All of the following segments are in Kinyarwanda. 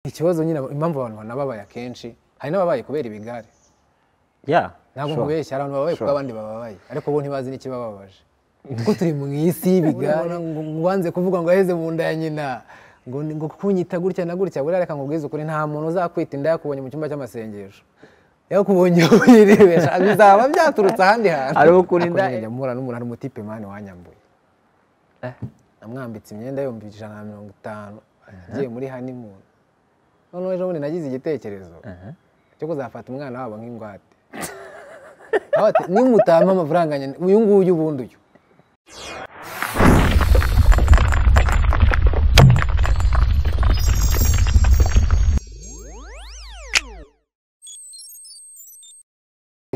ikibazo nyine impamvu abantu banababaye akenshi hari n'ababaye kubera ibigare ya ntabwo sure. nkubeshya hari abantu babaye kuko Sure. abandi bababaye ariko bo ntibazi n'ikibababaje kuko turi mu isi y'ibigare ngo wanze kuvuga ngo aheze mu nda ya nyina ngo ni- ngo kunyita gutya na gutya buriya reka nkubwize ukuri nta muntu uzakwita inda yakubonye mu cyumba cy'amasengesho yakubonye wirebesha bizaba byaturutse ahandi hantu Ari ukurinda- Ariko njya mpura n'umuntu ari umutipe mani wanyambuye namwambitse imyenda yombi ijana na mirongo itanu agiye muri honeymoon noneho ejo bundi nagize igitekerezo cyo kuzafata umwana wabo nk'ingwate Aho ati, nimutama amafaranga nyine uyu nguyu ubundi uyu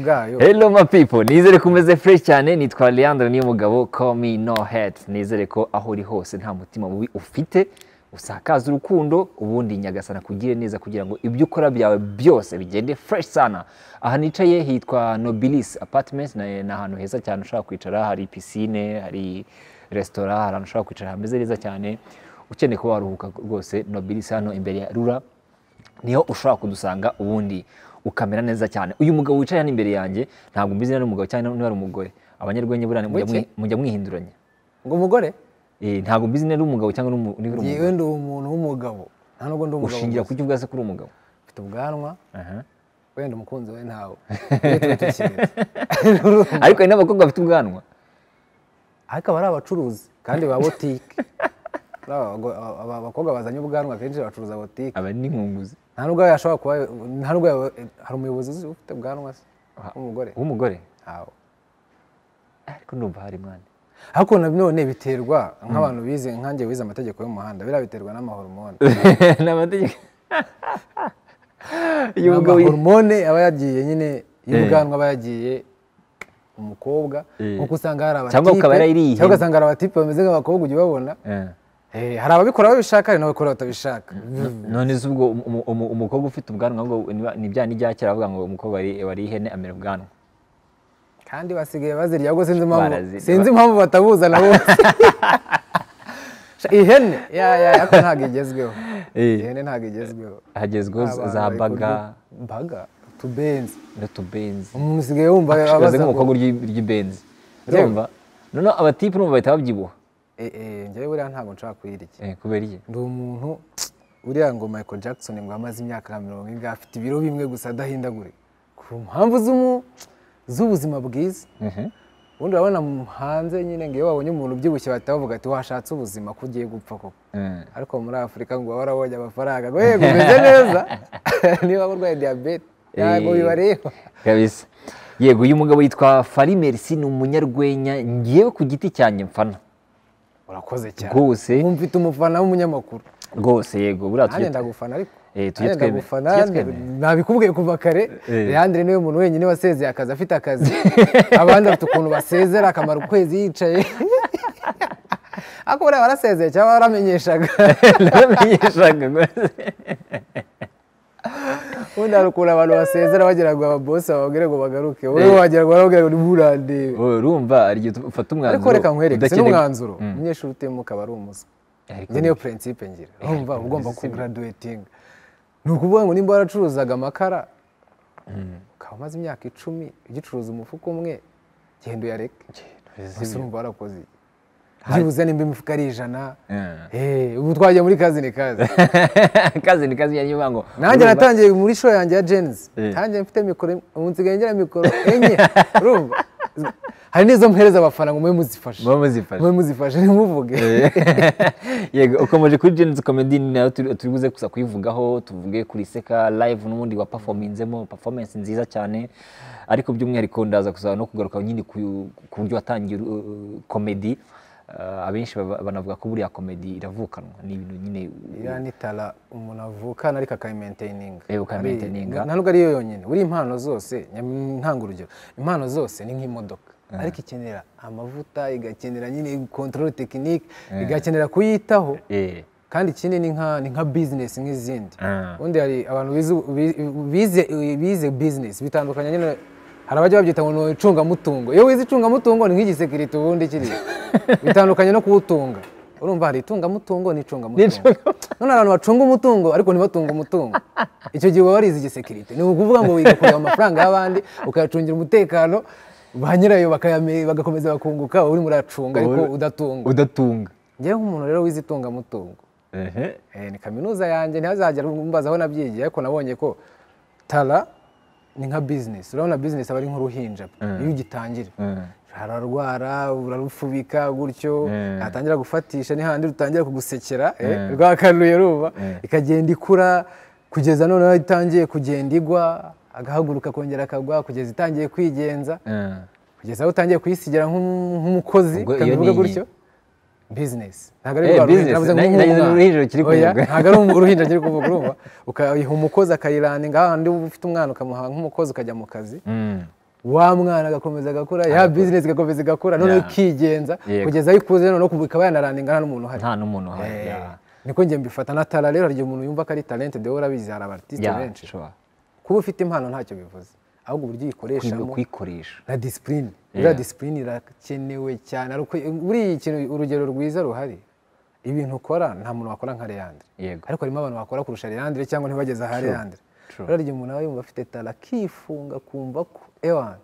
bwayo Hello my people, nizere ko umeze fresh cyane, nitwa Leandro Niyomugabo, call me no hate. Nizere ko aho uri hose nta mutima mubi ufite, usakaza urukundo, ubundi Nyagasana kugire neza kugira ngo ibyo ukora byawe byose bigende fresh sana. Aha nicaye hitwa Nobilis Apartments, na ni ahantu heza cyane ushobora kwicara, hari piscine, hari restaurant, hari ahantu ushobora kwicara hameze neza cyane. Ukeneye kuba waruhuka rwose, Nobilis hano imbere ya Rura, niho ushobora kudusanga ubundi ukamera neza cyane uyu mugabo wicaye hano imbere yanjye ntabwo mbizi niba ari umugabo cyangwa niba ari umugore abanyarwenya buriya mujya Buke. mwi- mujya mwihinduranya ngo umugore Eh, ntabwo mbizi niba ari umugabo cyangwa niba ari umugore yewe ndi umuntu w'umugabo nta nubwo ndi umugabo ushingira gusa. ku cyo ubwaze ko uri umugabo mfite ubwanwa Aha. wenda umukunzi we ntawe Iyo tuba tukiretse. ariko hari n'abakobwa bafite ubwanwa ariko aba ari abacuruzi kandi ba botike Ari abago- aba- aba- abakobwa bazanye ubwanwa akenshi bacuruza botike aba ni inkunguzi nta nubwo yashobora kuba nta nubwo yaba- hari umuyobozi uzi ufite ubwanwa se umugore w'umugore ntawe ariko numva hari mwana ariko na none biterwa nk'abantu bize nkanjye wize amategeko y'umuhanda biriya biterwa n'amahormone ni amategeko uyu mugabo yi- amahormone aba yagiye nyine Eh. y'ubwanwa aba yagiye umukobwa Eh. nkuko usanga hari abatipe Cyangwa ukaba yarayiriye. cyangwa ugasanga hari abatipe bameze nk'abakobwa ujya ubabona Eh. Eh, hari ababikora babishaka hari n'ababikora batabishaka none se ubwo umu- umu- umu- umukobwa ufite ubwanwa ngo niba- ni bya n'ibya kera bavuga ngo umukobwa wari- wari ihene amera ubwanwa kandi basigaye bazirya ahubwo sinzi impamvu Barazirya. sinzi impamvu batabuzana bose Sha, ihene ya ya ariko ntabwo igezweho Eh. ihene ntabwo igezweho hagezweho za- Abantu za bari kurya- baga baga utubenzi n'utubenzi umuntu usigaye wumva baze abaza nk'umukobwa urya urya ibenzi Yewe. urumva noneho abatipe urumva bahita babyibuha njyewe buriya ntabwo nshobora kuyirya Eh, kubera iki ndi umuntu uriya ngo Michael Jackson ngo amaze imyaka nka mirongo ingahe afite ibiro bimwe gusa adahindagurika ku mpamvu z'umu- z'ubuzima bwiza Mhm. ubundi urabona mu- hanze nyine ngo iyo wabonye umuntu ubyibushye bahita bavuga ati washatse ubuzima ko ugiye gupfa koko Eh, ariko muri afurika ngo baba barabonye amafaranga ngo yego umeze neza niba urwaye diyabete ntabwo Eh. bibareba kabisa yego uyu mugabo yitwa fari merci ni umunyarwenya ngewe ku giti cyanjye mfana urakoze cyane Rwose. Ubu mfite umufana w'umunyamakuru rwose yego buriya nanjye tujye ndagufana ariko Eh, tujye Nanjye twemera- ndagufana tujye twemera. nabikubwiye kuva kare Eh. leandre niwe muntu wenyine wasezeye akazi afite akazi abandi bafite ukuntu basezera akamara ukwezi yicaye ariko buriya warasezeye cyangwa waramenyeshaga naramenyeshaga rwose ubundi hari ukuntu abantu basezera bagira ngo ababosi bababwire ngo bagaruke wowe wagira ngo barababwira ngo ntiburandebe Wowe urumva hari igihe ufata umwanzuro ariko reka nkwereke si udakeneye- n'umwanzuro Mm. umunyeshuri utemuka aba ari umuswa Ariko njye niyo purinsipe ngira urumva uba ugomba kugaraduwetinga ni ukuvuga ngo nimba waracuruzaga amakara ukaba umaze imyaka icumi ugicuruza umufuka umwe genda uyareke gusa urumva warakoze iki? byibuze nimba imifuka ari ijana Eh. Eh, ubu twagiye muri kazi ni kazi kazi ni kazi yanyu bango nanjye natangiye muri show yanjye ya jenzi Eh. ntangiye mfite mikoro imwe, ubu nsigaye ngira mikoro enye urumva hari n'izo mpereza abafana ngo mube muzifashe muba muzifashe mube muzifashe ntimuvuge yego ukomeje kuri Genius Comedy ni nayo turi turi buze gusa kuyivugaho tuvuge kuri Seka live n'ubundi wa performinzemo performance nziza cyane ariko by'umwihariko ndaza kuza no kugaruka nyine ku ku buryo watangiye uh, comedy Uh, abenshi baba- banavuga ko buriya comedy iravukanwa ni ibintu nyine iriya ni tara umuntu avukana ariko akayimentaininga Eh, ukayimaintayininga. Ari- nta nubwo ariyo yonyine buriya impano zose nyam- ntanga urugero impano zose ni nk'imodoka ariko ikenera amavuta igakenera nyine kontorore tekinike igakenera kuyitaho eh kandi ikindi ni nka ni nka bizinesi nk'izindi Ah. ubundi hari abantu bize- bi- bize bize bizinesi bitandukanye nyine hari abajya babyita ngo ni icungamutungo iyo wize icungamutungo ni nk'igisekirite ubundi kiriya bitandukanye no kuwutunga urumva hari itungamutungo n'icungamutungo N'icungamutungo. none abantu bacunga umutungo ariko ntibatunge umutungo icyo gihe uba warize igisekirite ni ukuvuga ngo wiga kureba amafaranga y'abandi ukayacungira umutekano ba nyirayo bakayame- bagakomeza bakunguka wowe urimo uracunga ariko Wowe- udatunga udatunga ngewe nk'umuntu rero wize itungamutungo Ehe. Eh, ni kaminuza yanjye ntihazagera umbaza aho nabyigiye ariko nabonye ko tara ni nka bizinesi urabona bizinesi aba ari nk'uruhinja iyo ugitangira Mm. ararwara urarufubika gutyo Mm. natangira gufatisha ni handi rutangira kugusekera eh, Mm. rwakanuye ruba Mm. ikagenda ikura kugeza noneho itangiye kugenda igwa agahaguruka akongera akagwa kugeza itangiye kwigenza Mm. kugeza aho utangiye kuyisigira nk'um- nk'umukozi Ubwo iyo kandi ni uvuga iyi. gutyo bizinesi ntabwo ari Eh, rwa ruhinja business. navuze ngo Nanjye- nk'umwana. nanjye uruhinja rukiri Oya, kuvuga. ntabwo ari um- uruhinja rukiri kuvuga urumva ukayiha umukozi akayilandinga hahandi uba ufite umwana ukamuha nk'umukozi ukajya mu kazi Mm. wa mwana agakomeza agakura ya bizinesi igakomeza igakura noneho Yeah. ikigenza Yego. kugeza aho ikuze noneho kubu- ikaba yanarandinga nta n'umuntu uhari nta n'umuntu uhari Eh, ya. niko njye mbifata na tara rero hari igihe umuntu yumva ko ari talente dewe urabizi hari abatisite Ya, benshi sure. kuba ufite impano ntacyo bivuze ahubwo uburyo Kwiga uyikoreshamo kuyikoresha na disipurine Yeah. iriya disipurine irakenewe cyane buriya ikintu urugero rwiza ruhari ibintu ukora nta muntu wakora nka Leandre Yego. ariko harimo abantu bakora kurusha Leandre cyangwa ntibageze aha Leandre True. rero igihe umuntu aba yumva afite tara akifunga akumva ko ewana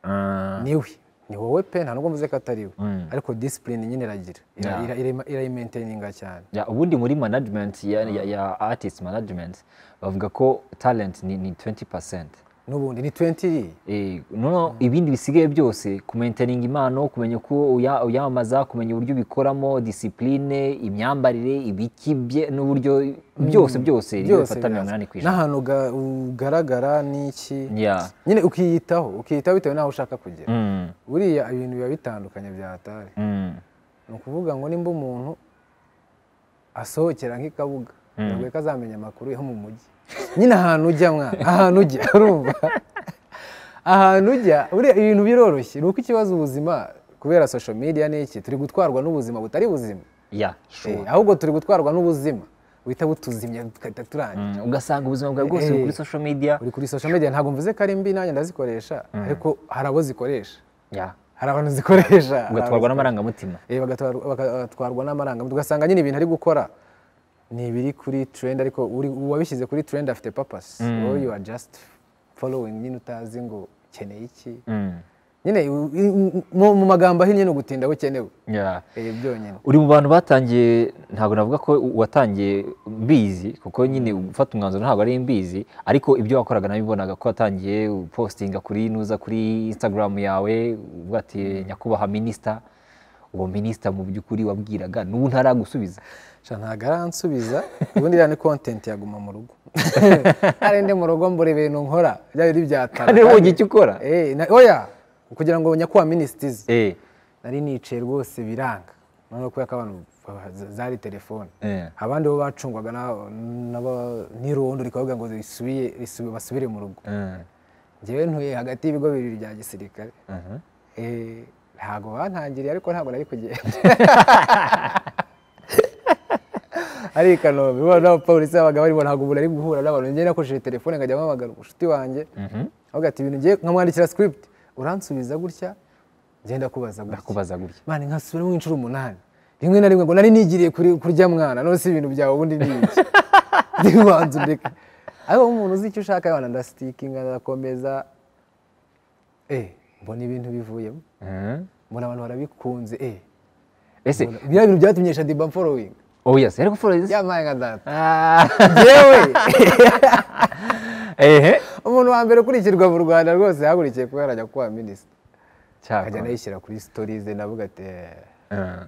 Mm. niwe ni wowe pe nta nubwo mvuze ko atari we Mm. ariko disipurine nyine iragira Ira- Yeah. ira- ira- irayimainteyininga cyane Ya, ubundi muri management ya, ya, ya artist management bavuga ko talent ni, ni 20 n'ubundi ni 20 iriya Eh, noneho ibindi bisigaye byose kumaintayininga impano kumenya uko uya- uyamamaza kumenya uburyo ubikoramo disipurine imyambarire ibiki bye n'uburyo byose byose niyo byose bifata mirongo biraza. inani ku ijana n'ahantu uga- ugaragara n'iki Yeah. nyine ukiyitaho ukiyitaho bitewe n'aho ushaka kugera Mm, buriya ibintu biba bitandukanye bya hatari mm, ni ukuvuga ngo nimba umuntu asohokera nk'ikabuga biragoye ko azamenya amakuru yo mu mujyi nyine ahantu ujya mwana ahantu ujya urumva ahantu ujya buriya ibintu biroroshye ni uko ikibazo ubuzima kubera social media ni iki turi gutwarwa n'ubuzima butari buzima yeah, sure. Eh, ahubwo turi gutwarwa n'ubuzima buhita butuzimya tugahita turangira Mm, ugasanga ubuzima bwawe bwose buri kuri Eh. social media uri kuri social media ntabwo mvuze ko ari mbi nanjye ndazikoresha ariko hari abo zikoresha Yeah. hari abantu zikoresha hari ugatwarwa abo n'amarangamutima Eh, bagatwar- bagatwarwa n'amarangamutima ugasanga nyine ibintu ari gukora ni ibiri kuri trend ariko uri- uwabishyize kuri trend afite papasi wowe you are just following nyine utazi ngo ukeneye iki Mm, nyine u- i- mu mu magambo ahinnye ni ugutinda aho ukenewe yeah. Eh, byonyine uri mu bantu batangiye ntabwo navuga ko watangiye mbizi kuko nyine gufata umwanzuro ntabwo ari mbizi ariko ibyo wakoraga nabibonaga ko watangiye upostinga kuri nuza kuri instagram yawe uvuga ati nyakubahwa minisita uwo minisita mu by'ukuri wabwiraga n'ubu ntaragusubiza sha ntabwo aransubiza ubundi iriya ni content yaguma mu rugo hari ndi mu rugo mbura ibintu nkora byaba biri byatara Kandi wowe icyo ukora? Eh, na- oya kugira ngo nyakubahwa minisitizi Eh, nari nicaye rwose biranga noneho kubera ko abantu ba- za- zari telefone Eh. abandi bo bacungwaga na- n'aba- n'irondo rikavuga ngo risubiye- risubi- basubire mu rugo mm, ngewe ntuye hagati y'ibigo bibiri bya gisirikare mhm. Eh, ntabwo bantangiriye ariko ntabwo nari kugenda ari i kanombe bo n'abapolisi babaga barimo ntabwo umuntu ari guhura n'abantu njye nakoresheje telefone nkajya mpamagara umushuti wanjye avuga ati ibintu ngiye nkamwandikira script uransubiza gutya ngenda kubaza gutya ndakubaza gutya mani nkasubiramo inshuro umunani rimwe na rimwe ngo nari nigiriye kuri- kurya mwana none si ibintu byawe ubundi ni iki ndibanza undeka ariko umuntu uzi icyo ushaka yabana ndasitikinga ndakomeza eh mbona ibintu bivuyemo Mhm. mbona abantu barabikunze eh ese mbona- biriya bintu byatumye shadiba following oh yes ariko florence yampaye nka data Ah, yewe ehe umuntu wa mbere ukurikirwa mu rwanda rwose yahagurikiye kuba yarajya kuba minisita akajya cyakora anayishyira kuri sitori ze navuga ati "Eh, Mm.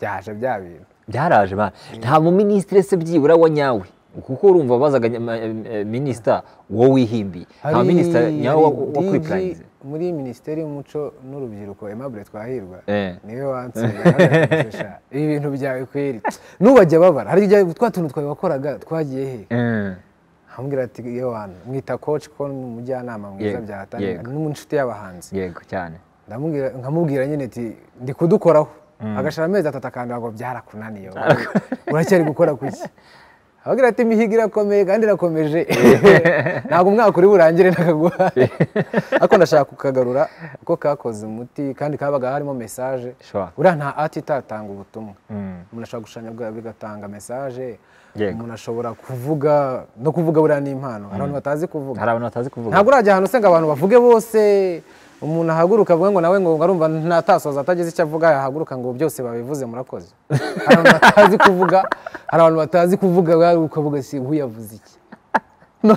byaje bya bintu byaraje ba nta muminisitiri se byibura wa nyawe kuko urumva bazaga nyama- eh, eh, minisita wo wihimbiye nta Hari- minisita nyawe wa- hari wa DG kwipurayinze muri minisiteri y'umuco n'urubyiruko Aimable Twahirwa Eh. niwe wansuye ibi bintu byawe kweri nubajya babara hari igihe twa tuntu twawe wakoraga twagiye he ambwira ati iyo wantu mwita coach ko ni umujyanama mwiza Yego, bya hatari yego. n'inshuti y'abahanzi yego cyane ndamubwira nkamubwira nyine ati ndi kudukoraho agashira amezi atatu akandura ngo byarakunaniye wowe. uracyari gukora kuki ababwira ati imihigo irakomeye kandi irakomeje ntabwo umwaka uri burangire nakaguhaye ariko ndashaka kukagarura ko kakoze umuti kandi kabaga harimo mesaje Sure. buriya nta ati itatanga ubutumwa Mm. umuntu ashobora gushushanya bwa- bigatanga mesaje Yego. umuntu ashobora kuvuga no kuvuga buriya ni impano hari abantu batazi kuvuga hari abantu batazi kuvuga ntabwo urajya ahantu usanga abantu bavuge bose umuntu ahaguruka avuge ngo nawe ngo arumva ntatasoza atagize icyo avuga yahaguruka ngo byose babivuze murakoze hari abantu batazi kuvuga hari abantu batazi kuvuga bwa- ukavuga si ubu yavuze iki No,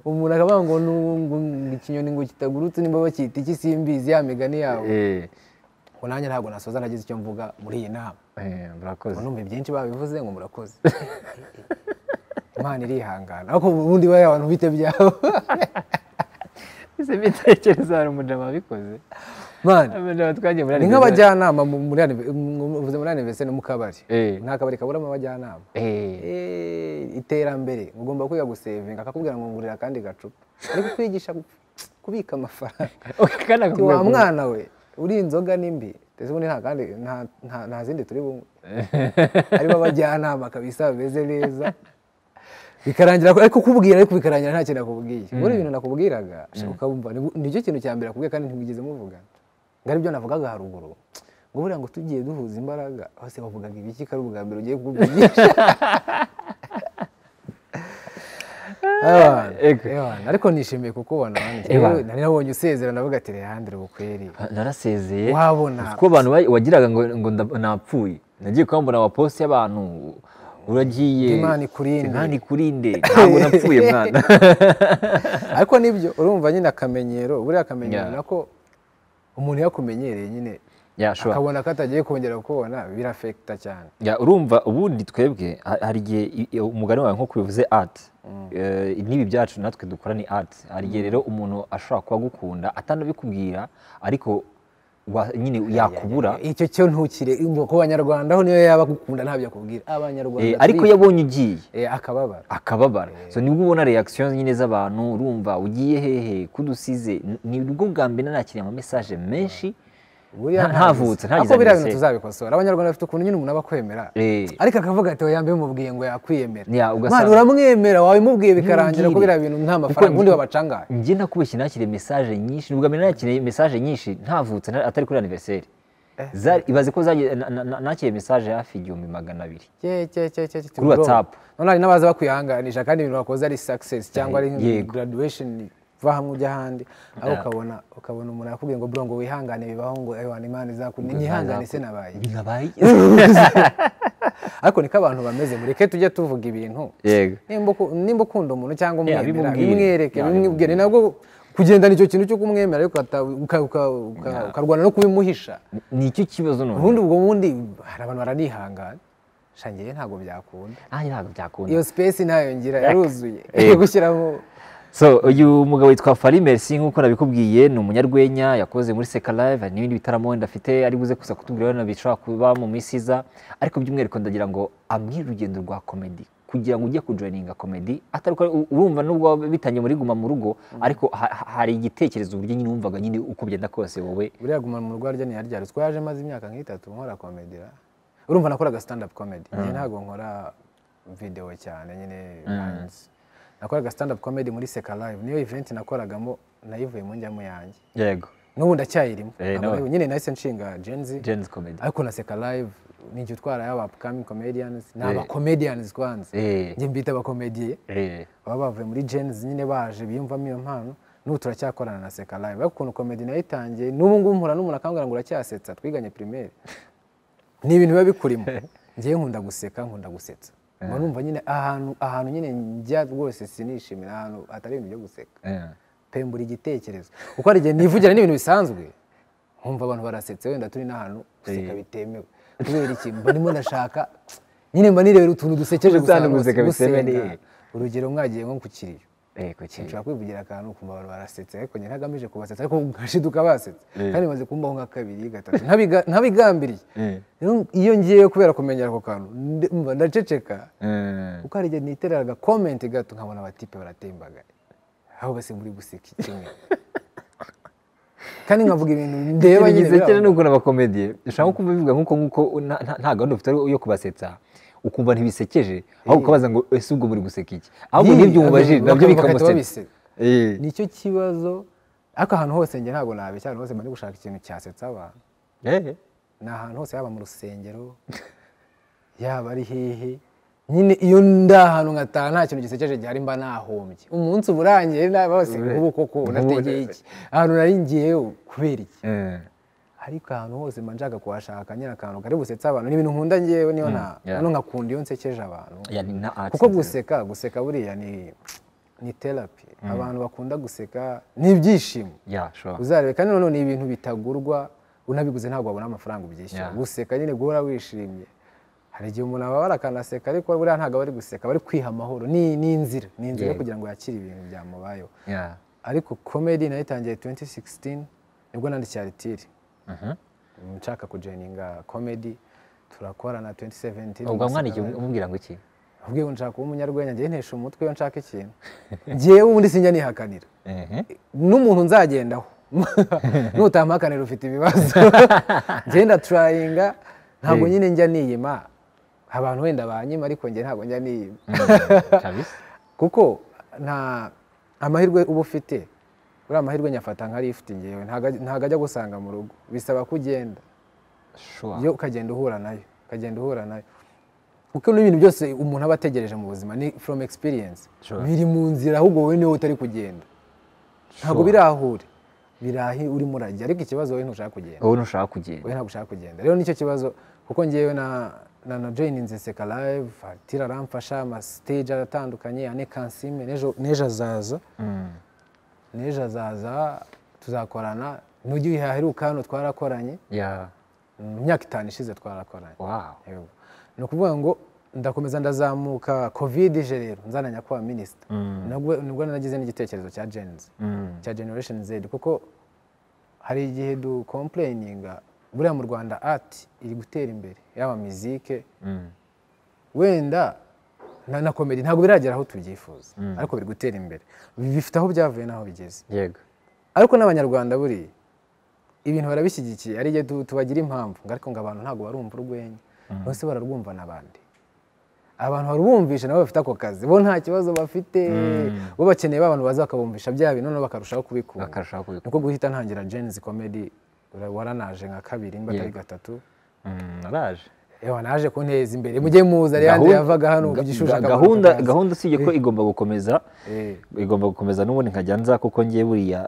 umuntu akavuga ngo "Nu- ngo ikinyoni ngo kitagurutse nimba bakita iki simbizi ya migani yabo Eh, ngo nanjye ntabwo nasoza nagize icyo mvuga muri iyi nama eh, murakoze ngo numva ibyinshi babivuze ngo murakoze imana irihangana ariko ubundi bariya abantu bite byabo izi mitekerereze hari umujama wabikoze mani Abajama twagiye muri ni Alibaba. nk'abajyanama mu- muri anive- mu- uvuze muri aniveseri no mu kabari Eh. nta kabari kaburamo abajyanama Eh, Eh, iterambere ugomba kwiga gusevinga akakubwira ngo ngurira akandi gacupa ariko kwigisha gu- kubika amafaranga Ati, kandi wa akakubwira ngo- mwana we uri inzoga nimbi ndetse ubundi nta kandi nta- nta- nta zindi turi bunywe harimo abajyanama kabisa bameze neza bikarangira ariko kubwira ariko bikarangira nta kintu nakubwiye muri ibintu nakubwiraga shaka ukabumva Ni- nicyo kintu cya mbere nakubwiye kandi ntibigeze muvugana ngo aribyo navugaga haruguru ngo buriya ngo tugiye duhuza imbaraga bose bavugaga ibiki ko ari ubwa mbere ugiye kubwigisha Ego. ariko nishimiye kukubona mani. Ewana. Nari nabonye usezerana navuga ati rehandire ubukweri narasezeye Wabona. kuko abantu wa- wagiraga ngo ngo nda- napfuye nagiye kwambura amaposi y'abantu uragiye Imana ikurinde. imana ikurinde ntabwo napfuye mwana ariko nibyo urumva nyine akamenyero buriya akamenyero Yeah. nako umuntu iyo akumenyereye nyine yashobora akabona ko atagiye kongera kukubona birafekita cyane Ya, urumva ubundi twebwe ha- hari igihe i- i- umugani wawe nko bivuze art Eh, n'ibi byacu natwe dukora ni art hari igihe rero umuntu ashobora kuba agukunda atanabikubwira ariko wa- nyine yakubura icyo cyo ntukire ngo ku banyarwanda ho niyo yaba agukunda ntabyo akubwira abanyarwanda Eh, ariko iyo turiga. abonye ugiye Eh, akababara akababara so nibwo ubona reaction nyine z'abantu urumva ugiye hehe kudusize nibwo bwa mbere nakiriye ama message menshi Buriya nta- ariko ntavutse ntagize biriya bintu adolescence. tuzabikosora abanyarwanda bafite ukuntu nyine umuntu aba akwemera Eh. ariko akavuga ati oya mbe mubwiye ngo yakwiyemera Ya, ugasanga- Mwana, uramwemera wabimubwiye bikarangira ko Ntumbwire. biriya bintu nta mafaranga ubundi babacanga njye nakubeshye nakiriye mesaje nyinshi nubwo mbere nakiriye mesaje nyinshi ntavutse nta- atari kuri anniversaire Zari- ibaze ko zagi- na- na- na- nakiriye mesaje hafi igihumbi magana abiri Kuri WhatsApp. none hari n'abaza bakwihanganisha kandi ibintu bakoze ari success cyangwa ari Yego. graduation va hamwe ujya ahandi aho ukabona ukabona umuntu yakubwiye ngo bro ngo wihangane bibaho ngo ewana imana izakunda nyihangane se nabaye nabaye ariko niko abantu bameze mureke tujye tuvuga ibintu yego nimba uku- nimba ukunda umuntu cyangwa umwemera bimubwire. bimwereke Ya, bimubwire ni nabwo kugendana icyo kintu cyo kumwemera ariko ukata- uka- uka- uka- ukarwana no kubimuhisha ni icyo kibazo none ubundi ubwo bundi hari abantu baranihangana shangiye ntabwo byakunda nanjye ntabwo byakunda iyo space nayo ngira yaruzuye Yego. gushyiramo so uyu mugabo witwa Fally Merci nk'uko nabikubwiye ni umunyarwenya yakoze muri Seka Live hari n'ibindi bitaramo wenda afite ari buze gusa kutubwira wenda bishobora kuba mu minsi iza ariko by'umwihariko ndagira ngo amwe urugendo rwa komedi kugira ngo ujye kujoininga komedi atari uko urumva nubwo waba bitangiye muri guma mu rugo ariko ha- ha- hari igitekerezo uburyo nyine wumvaga nyine uko byenda kose wowe buriya guma mu rugo harya ntiyarya ruswa yaje maze imyaka nk'itatu nkora komedi ra. urumva nakoraga stand up comedy njye ntabwo nkora video cyane nyine hanze nakoraga stand up comedy muri seka live niyo event nakoragamo nayivuyemo njyamo yanjye yego n'ubu ndacyayirimo Eh, Ntabwo nawe. nayibu- nyine nahise nshinga genzi Jen's comedy ariko na seka live ni jye utwara yaba upcoming comedians ni Eh. aba comedians kwanza eh njye mbita abakomediye eh baba bavuye muri genzi nyine baje biyumvamo iyo mpano n'ubu turacyakorana na seka live ariko ukuntu komedi nayo itangiye n'ubu ngubu mpura n'umuntu akambwira ngo uracyasetsa twiganye primaire ni ibintu biba bikurimo ngewe nkunda guseka nkunda gusetsa mba numva nyine ahantu ahantu nyine njya rwose sinishimira ahantu hatari ibintu byo guseka eh pembura igitekerezo kuko hari igihe nivugira n'ibintu bisanzwe nkumva abantu barasetse wenda turi n'ahantu guseka Eh. bitemewe kubera iki mba ndimo ndashaka nyine mba nirebera utuntu dusekeje gusa Gusana guseka hose, bitemewe gusenga. ni- urugero mwagiye nko ku kiriyo eh kuki nshobora kwivugira akantu ukumva abantu barasetsa ariko njye ntagamije kubasetsa ariko ngashiduka basetsa Eh. kandi maze kumbaho nka kabiri gatatu ntabiga- ntabigambiriye eh Rero iyo ngiyeyo kubera kumenyera ako kantu ndi- mba ndaceceka eh kuko hari igihe nitereraga comment gato nkabona abatipe baratembagaye aho bose muri guseka kimwe kandi nkavuga ibintu ndeba nyine bisekera birababaza. ni ukuntu abakomediye ushaka kumva bivuga nk'uko nk'uko nta- nta nta gahunda ufite yo kubasetsa ukumva ntibisekeje ahubwo ukabaza ngo ese ubwo muri guseka iki ahubwo n'ibyo umubajije nabyo bikamuseka Eh, nicyo kibazo ariko ahantu hose njye ntabwo nabeshya ahantu hose mba ndi gushaka ikintu cyasetsa abantu eh, ni ahantu hose yaba mu rusengero yaba ari hehe nyine iyo ndi ahantu nkataha nta kintu gisekeje gihari mba nahombye umunsi uba urangiye nawe bose Ure- nk'ubu koko nk'ubu unategeye iki ahantu nari ngiye kubera iki eh, ariko ahantu hose mba nshaka kuhashaka nyine akantu kari busetsa abantu ni ibintu nkunda ngewe niyo nta yeah. no nkakunda iyo nsekeje abantu ya ni na art kuko nzima. guseka guseka buriya ni ni terapi abantu bakunda guseka ni ibyishimo ya sure uzarebe kandi noneho ni ibintu bitagurwa unabiguze ntabwo wabona amafaranga ubyishyura Yeah. guseka nyine guhora wishimye hari igihe umuntu ababara akanaseka ariko buriya ntabwo aba ari guseka bari kwiha amahoro ni ni inzira ni inzira yo Yeah. kugira ngo yakire ibintu byamubayeho ya ariko komedi nayitangiye 2016 nibwo nandikiye aritiri Mhm. nshaka kujoyininga komedi turakorana 2017 ubwo mwandikiye umubwira ngo iki ubwiye ngo nshaka kuba umunyarwenya njye ntesha umutwe iyo nshaka ikintu ngewe ubundi sinjya nihakanira Mhm. n'umuntu nzagendaho nutampakanira ufite ibibazo ngenda turayinga ntabwo Eh. nyine njya niyima abantu wenda banyima ariko njye ntabwo njya niyima kabisa kuko nta amahirwe uba ufite uriya amahirwe nyafata nk'ariyo ufite ngewe ntago- ntago ajya gusanga mu rugo bisaba ko ugenda sure yo ukagenda uhura nayo ukagenda uhura nayo kuko n'ibintu byose umuntu aba ategereje mu buzima ni from experience Sure. biri mu nzira ahubwo wowe niwe utari kugenda ntabwo Sure. biri aho uri biri aho urimo urajya ariko ikibazo wowe ntushaka kugenda wowe ntushaka kugenda wowe ntabwo ushaka kugenda rero nicyo kibazo kuko ngewe na na na joyininze seka live atira aramfasha amastage aratandukanye ane kansime n'ejo n'ejo azaza Mm. n'ejo azaza tuzakorana n'ujya uyihaheruka hano twarakoranye ya mu myaka itanu ishize twarakoranye wow Yego. ni ukuvuga ngo ndakomeza ndazamuka covid ije rero nzananya kuba minisita Mm. nabwo nibwo nagize n'igitekerezo cya genzi Mm. cya generation z kuko hari igihe du complayininga buriya mu rwanda art iri gutera imbere yaba mizike Mm. wenda na, na komedi ntabwo biragera aho tubyifuza ariko biri gutera imbere bifite aho byavuye n'aho bigeze yego ariko n'abanyarwanda buriya ibintu barabishyigikiye ari igihe tu- tubagira impamvu ngo ariko ngo abantu ntabwo barumva urwenya bose bararwumva n'abandi abantu barubumvisha nabo bafite ako kazi bo nta kibazo bafite bo bakeneye ba bantu baza bakabumvisha bya bintu noneho bakarushaho kubikunda bakarushaho kubikora nuko guhita ntangira jenzi komedi waranaje nka kabiri niba atari Yego. gatatu Mm, naraje ewa naje kunteza imbere mujye muza reyandi Gahunda- yavaga hano ga- ku gishusha ga- akabanuka gahunda akazi. gahunda usibye ko igomba gukomeza Eh, igomba gukomeza n'ubundi nkajya nza kuko ngiye buriya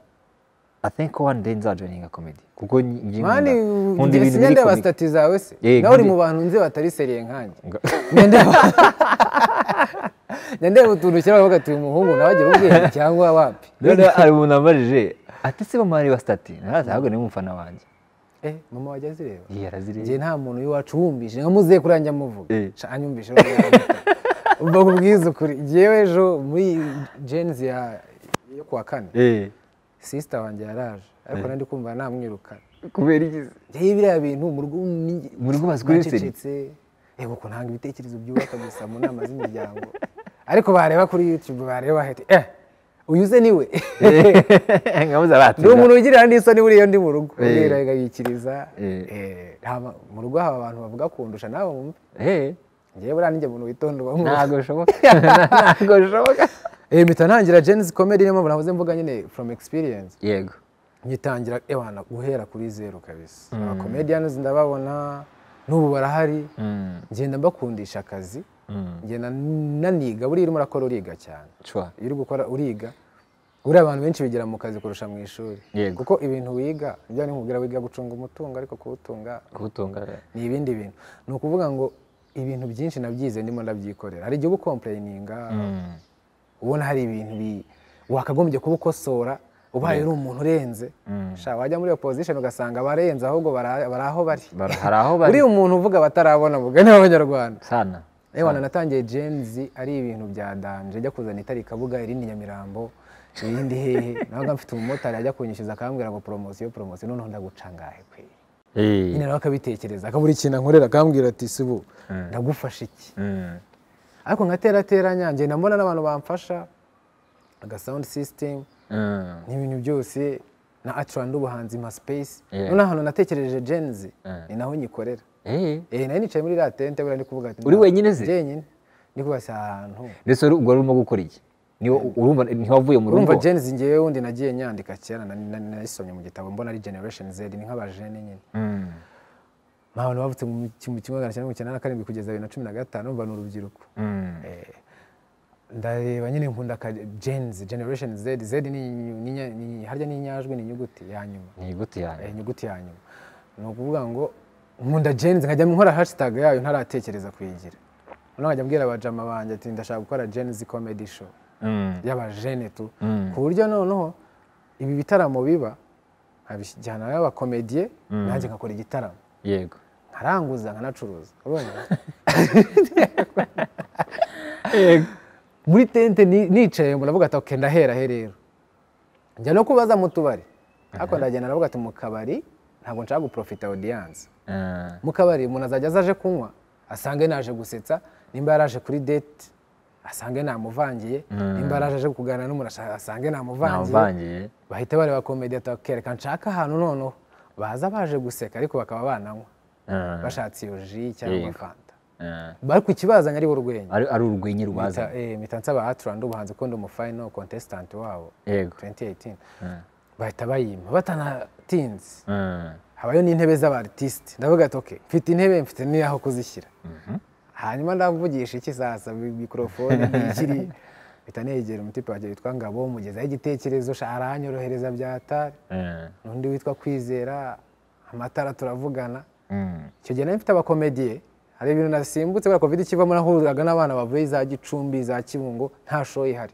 i think one day nzajoininga comedy kuko ngiye mani nkunda njye ibintu sinya biri ndeba komedi sitati zawe se Eh, nawe uri nkunda- mu bantu nzi batari seriye nkanjye Nga- Njya ndeba njya ndeba utuntu kera bavuga ati uyu muhungu nawe agira ubwenge cyangwa wapi noneho hari umuntu wambajije ati se mama areba sitati narazi ahubwo ni umufana wanjye Eh, mama wajya azireba Iyi arazireba njye nta muntu w'iwacu wumvise nka muzehe kuri yanjye amuvuga Eh. Sha, anyumvishe rero mba kubwiza ukuri njyewe ejo muri jenzi ya- yo kuwa kane Eh, sisita wanjye yaraje ariko nari ndi kumva namwirukana kubera iki se? njyewe biriya bintu mu rugo ni- Mu rugo bazikuye seri? nacecetse yego kunanga ibitekerezo byubaka gusa mu nama z'imiryango ariko bareba kuri yutube bareba bahita eh uyu ze niwe nkamuza arati ni umuntu ugirira n'isoni buriya ndi mu rugo Eh. ubwira agayikiriza Eh. Eh, haba- mu rugo haba abantu bavuga kundusha nawe wumve Eh, ngewe buriya ninjye muntu witonda uba mwumva. ntabwo bishoboka ntabwo bishoboka Eh, mpita ntangira jenzi komedi niyo mpamvu navuze mvuga nyine from experience yego ngitangira ewana guhera kuri zeru kabisa abakomediyani ndababona n'ubu barahari Mm, ngenda mbakundisha akazi mm, ngenda naniga buriya urimo urakora uriga cyane sure. iyo uri gukora uriga buriya abantu benshi bigira mu kazi kurusha mu ishuri Yego. kuko ibintu wiga ibyo nkubwira wiga gucunga umutungo ariko kuwutunga kuwutunga ni ibindi bintu ni ukuvuga ngo ibintu byinshi nabyize ndimo ndabyikorera hari igihe uba ukomplayininga Mm, ubona hari ibintu bi- wakagombye kuba ukosora ubaye uri umuntu urenze Sha, wajya muri iyo pozisheni ugasanga abarenze ahubwo bara- bari aho bari bara- hari aho bari uriya umuntu uvuga batarabona mugani w'abanyarwanda sana ewana natangiye jenzi ari ibintu bya danje ajya kuzana itari kabuga irindi nyamirambo irindi hehe nabaga mfite umumotari ajya kunyishyuza akambwira ngo poromosiyo poromosiyo noneho ndagucangahe kwe Eh, nyine nawe akabitekereza akabura ikintu ankorera akambwira ati sibu ndagufasha iki mm, ariko nkaterateranya ngenda mbona n'abantu bamfasha aga sound system mm, n'ibintu byose na acuran n'ubuhanzi nka space Yeah. noneho ahantu natekereje jenzi Mm. ni naho nyikorera Eh, eh nari nicaye muri la tente buriya ndi kuvuga ati Uri wenyine se? jyenyine ndi kuvuga si ahantu ndetse wari- ubwo wari urimo gukora iki Niwo- urumva ntiwavuye mu rugo urumva jenzi ngewe wundi nagiye nyandika kera na- na- nayisomye mu gitabo mbona ari generation z ni nk'abajene nyine Mm. ni abantu bavutse mu kimwe kimwe magana cyenda mirongo icyenda na karindwi kugeza bibiri na cumi na gatanu umva ni urubyiruko Mm. ndareba nyine nkunda ka jenzi generation z z ni ni- ni- ni- harya ni inyajwi ni inyuguti ya nyuma ni igute Eh, yanjye inyuguti ya nyuma ni ukuvuga ngo nkunda jenzi nkajya nkora hashtag yayo ntaratekereza kuyigira noneho nkajya mbwira abajama banjye ati ndashaka gukora jenzi comedy show Mm. y'abajene tu Mm. ku buryo noneho ibi bitaramo biba nkabijyana n'abakomediye nanjye ngakora igitaramo yego nkaranguza nkanacuruza ubonye yego muri tente ni- nicaye muravuga ati oke ndahera he rero njya no kubaza mu tubari ariko ndagenda ndavuga ati mu kabari ntabwo nshaka guprofita audience Ah, mu kabari umuntu azajya aza aje kunywa asange naje gusetsa nimba yaraje kuri date asange namuvangiye nimba yaraje aje kuganira n'umuntu ashaka- asange namuvangiye namuvangiye bahita bareba komedi atakereka nshaka ahantu noneho baza baje guseka ariko bakaba bananywa Ah, bashatse iyo ji cyangwa Yego. fanta ah. bari ku kibazanye ari bo urwenya ari ari urwenya rwaza mpita nsaba aturandi ubuhanzi ukunda umufayino kontesitanti wabo yego 2018 Ah, bahita bayimpa batanatinze ah. habayo n'intebe z'abatisite ndavuga ati oke mfite intebe mfite n'aho kuzishyira hanyuma ndavugisha iki sasa mi- mikorofone ntikiri mpita negera umutipe wanjye witwa ngabo mugezaho igitekerezo sha aranyorohereza byatari Ah, n'undi witwa kwizera amatara turavugana mm. icyo gihe nari mfite abakomediye hari ibintu nasimbutse kubera covid ikivamo nahuriraga n'abana bavuye za gicumbi za kibungo nta show ihari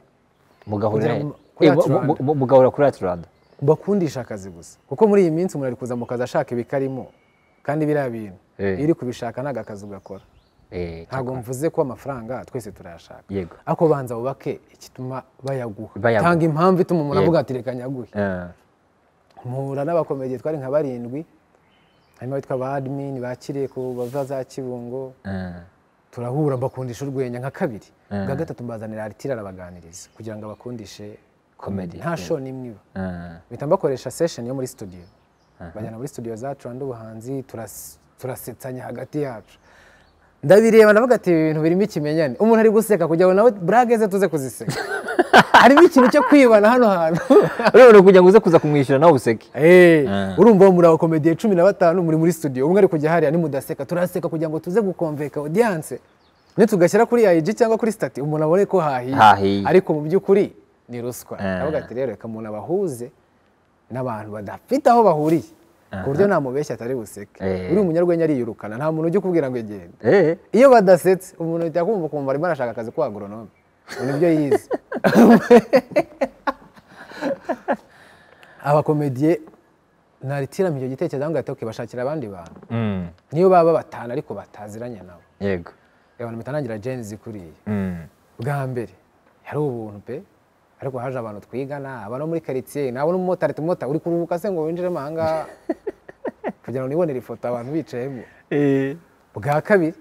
mugahurira Kugira ngo- kuri Eh, mu- Atlanta. mu- mu- mugahura kuri aturanda bakundisha akazi gusa kuko muri iyi minsi umuntu ari kuza mu kazi ashaka ibikarimo kandi biriya bintu Eh. iyo uri kubishaka ntabwo akazi ugakora Eh, ntabwo mvuze ko amafaranga twese turayashaka yego ariko banza wubake igituma bayaguha Bayaguha. tanga impamvu ituma umuntu Yego. avuga ati reka nyaguhe Ah, mpura n'abakomediye twari nka barindwi harimo abitwa ba admin bakiriye ku bava za kibungo ah. turahura mbakundisha urwenya nka kabiri Mm. bwa gatatu mbazanira aritira arabaganiriza kugira ngo abakundishe Comedy, nta show n'imwe iba Ah, mpita mbakoresha session yo muri studio bajyana muri studio za Turanda ubuhanzi turas- turasetsanya hagati yacu ndabireba ndavuga ati ibi bintu birimo ikimenyane umuntu ari guseka kugira ngo nawe burage ze tuze kuziseka harimo ikintu cyo kwibana hano hantu urabona kugira ngo uze kuza kumwishyura nawe useke Eh, Ah. urumva muri abo komediye cumi na batanu muri muri studio umwe ari kujya hariya nimudaseka turaseka kugira ngo tuze gukomveka audience nitugashyira kuri IG cyangwa kuri stati umuntu abone ko hahiye Hahiye. ariko mu by'ukuri ni ruswa Ah. ndavuga ati rero reka umuntu abahuze n'abantu badafite aho bahuriye ku buryo namubeshya atari buseke Eh. uri umunyarwenya ariyirukana nta muntu ujya ukubwira ngo egenda Eh, iyo badasetse umuntu ahita kumva kumva arimo arashaka akazi ko agronome ngo nibyo yize abakomediye naritiramo icyo gitekerezo ngo ati bashakira abandi bantu mm, niyo baba batanu ariko bataziranye nabo yego abantu mitanangira jenzi kuriye Mm, bwa mbere yari ubuntu pe ariko haje abantu twigana abano muri karitsiye nabona umumotari tumota uri kuruhuka se ngo winjiremo ahangaha kugira ngo nibonere ifoto abantu bicayemo bwa kabiri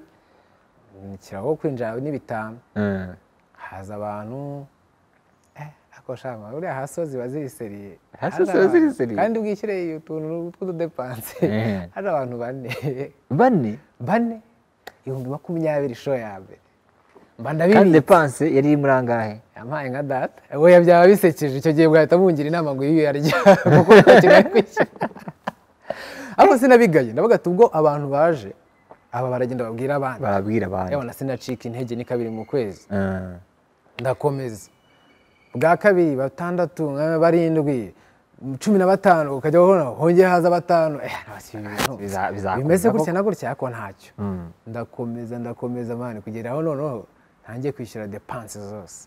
ni ikirago kwinjira n'ibitanu ah, haza abantu eh, ako shama uriya hasozi baziriseriye Hasozi baziriseriye? kandi bwishyire iyo tuntu tw'ududepanse Eh. hari abantu bane bane bane ibihumbi makumyabiri show ya mbere mba kandi ndabibitse depanse yari iri muri angahe yampaye nka data we byaba bisekeje icyo gihe bwahita bungira inama ngo iyo uyarya kuko ntakeneye kwishyura ariko sinabigaye ndavuga ati ubwo abantu baje aba baragenda babwira abandi barabwira abandi yabona sinacika intege ni kabiri mu kwezi Ah, ndakomeza bwa kabiri batandatu eh, barindwi cumi na batanu ukajya ubona hongeye haza batanu eh, ntibasi ibi bintu. biza- bizakomeza bimeze gutya koko. na gutya ariko ntacyo Mm. ndakomeza ndakomeza mani kugera aho noneho ntangiye kwishyura depanse zose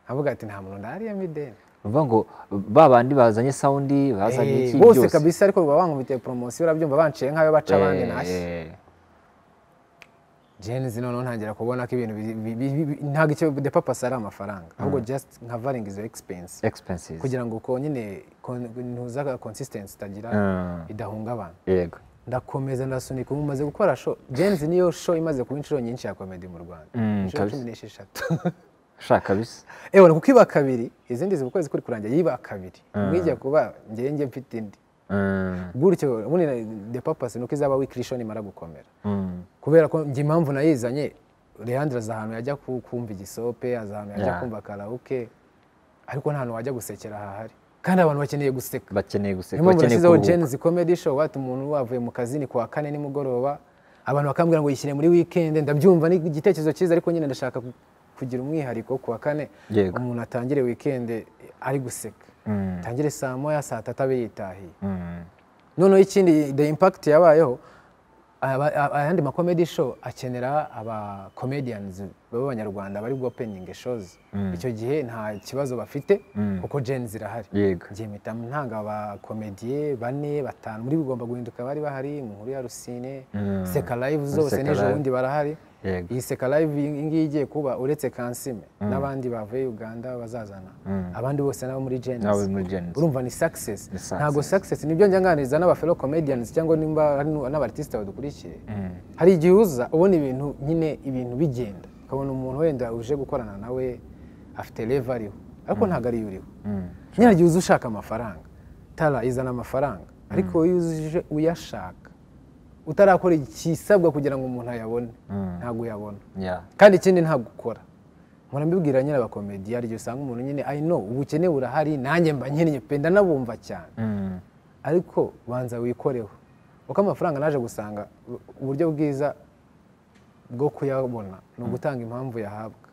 nkavuga ati nta muntu ndariyemo ideni uvuga ngo ba bandi bazanye sawundi bazanye Eh, iki bose byose kabisa ariko baba bankubitiye poromosiyo urabyumva banciye nk'ayo baca abandi ntashye Eh, jenzi noneho ntangira kubona ko ibintu bi- bi- bi- bi- ntabwo icyo depapasi ari amafaranga ahubwo just nkavaringa izo expense expenses kugira ngo uko nyine kon- ntuza consistency itagira Ah, idahungabana yego ndakomeza ndasunika ubu maze gukora show jenzi niyo show imaze kuba inshuro nyinshi ya comedy mu rwanda Mm, inshuro kabisa. cumi n'esheshatu shaka bisa ewe kuko iba kabiri izindi ziba ukwezi kuri kurangira yiba kabiri umwe ijya kuba ngenge mfite indi gutyo ubundi na- the purpose ni uko izaba wikiri show nimara gukomera kubera ko njye impamvu nayizanye Leandre azi ahantu yajya ku- kumva igisope azi ahantu yajya Yeah. kumva karaoke ariko nta hantu wajya gusekera hahari kandi abantu bakeneye guseka bakeneye guseka niyo mpamvu bakeneye nashyizeho kuruhuka jenzi comedy show wati umuntu wavuye mu kazi ni kuwa kane nimugoroba abantu bakambwira ngo yishyire muri weekend ndabyumva ni igitekerezo cyiza ariko nyine ndashaka ku- kugira umwihariko kuwa kane Yego. umuntu atangire weekend ari guseka Mm, atangire saa moya saa tatu abe yitahiye mm, noneho ikindi the impact yabayeho aba- aba- ayandi ma comedy show akenera aba comedians b'abanyarwanda bari guopening shows Mm. icyo gihe nta kibazo bafite Mm. kuko gen zirahari yego njye mpita ntanga abakomediye bane batanu muri bigomba guhinduka bari bahari mu nkuru ya rusine Mm. seka live zose Seka n'ejo Live. bundi barahari Yego. iyi seka live iyi ngiyi igiye kuba uretse kansime n'abandi bavuye uganda bazazana abandi bose n'abo muri nawe genesi muri jenzi urumva ni success Ni success. ntabwo success nibyo njya nganiriza n'abafelo comedians cyangwa nimba ari nu- n'abartiste badukurikiye hari igihe uza ubona ibintu nyine ibintu bigenda ukabona umuntu wenda uje gukorana nawe afite leva ariho ariko ntabwo ariyo uriho Mm, nyine hari igihe uza ushaka amafaranga tara izana amafaranga ariko iyo uje uyashaka utarakora ikisabwa kugira ngo umuntu ayabone Mm. ntabwo uyabona yeah. kandi ikindi ntabwo ukora mpora mbibwira nyine abakomedi hari igihe usanga umuntu nyine i know ubukene burahari nanjye mba nkeneye pe ndanabumva cyane Mm, ariko banza wikoreho kuko amafaranga naje gusanga u- uburyo bwiza bwo kuyabona ni ugutanga impamvu yahabwa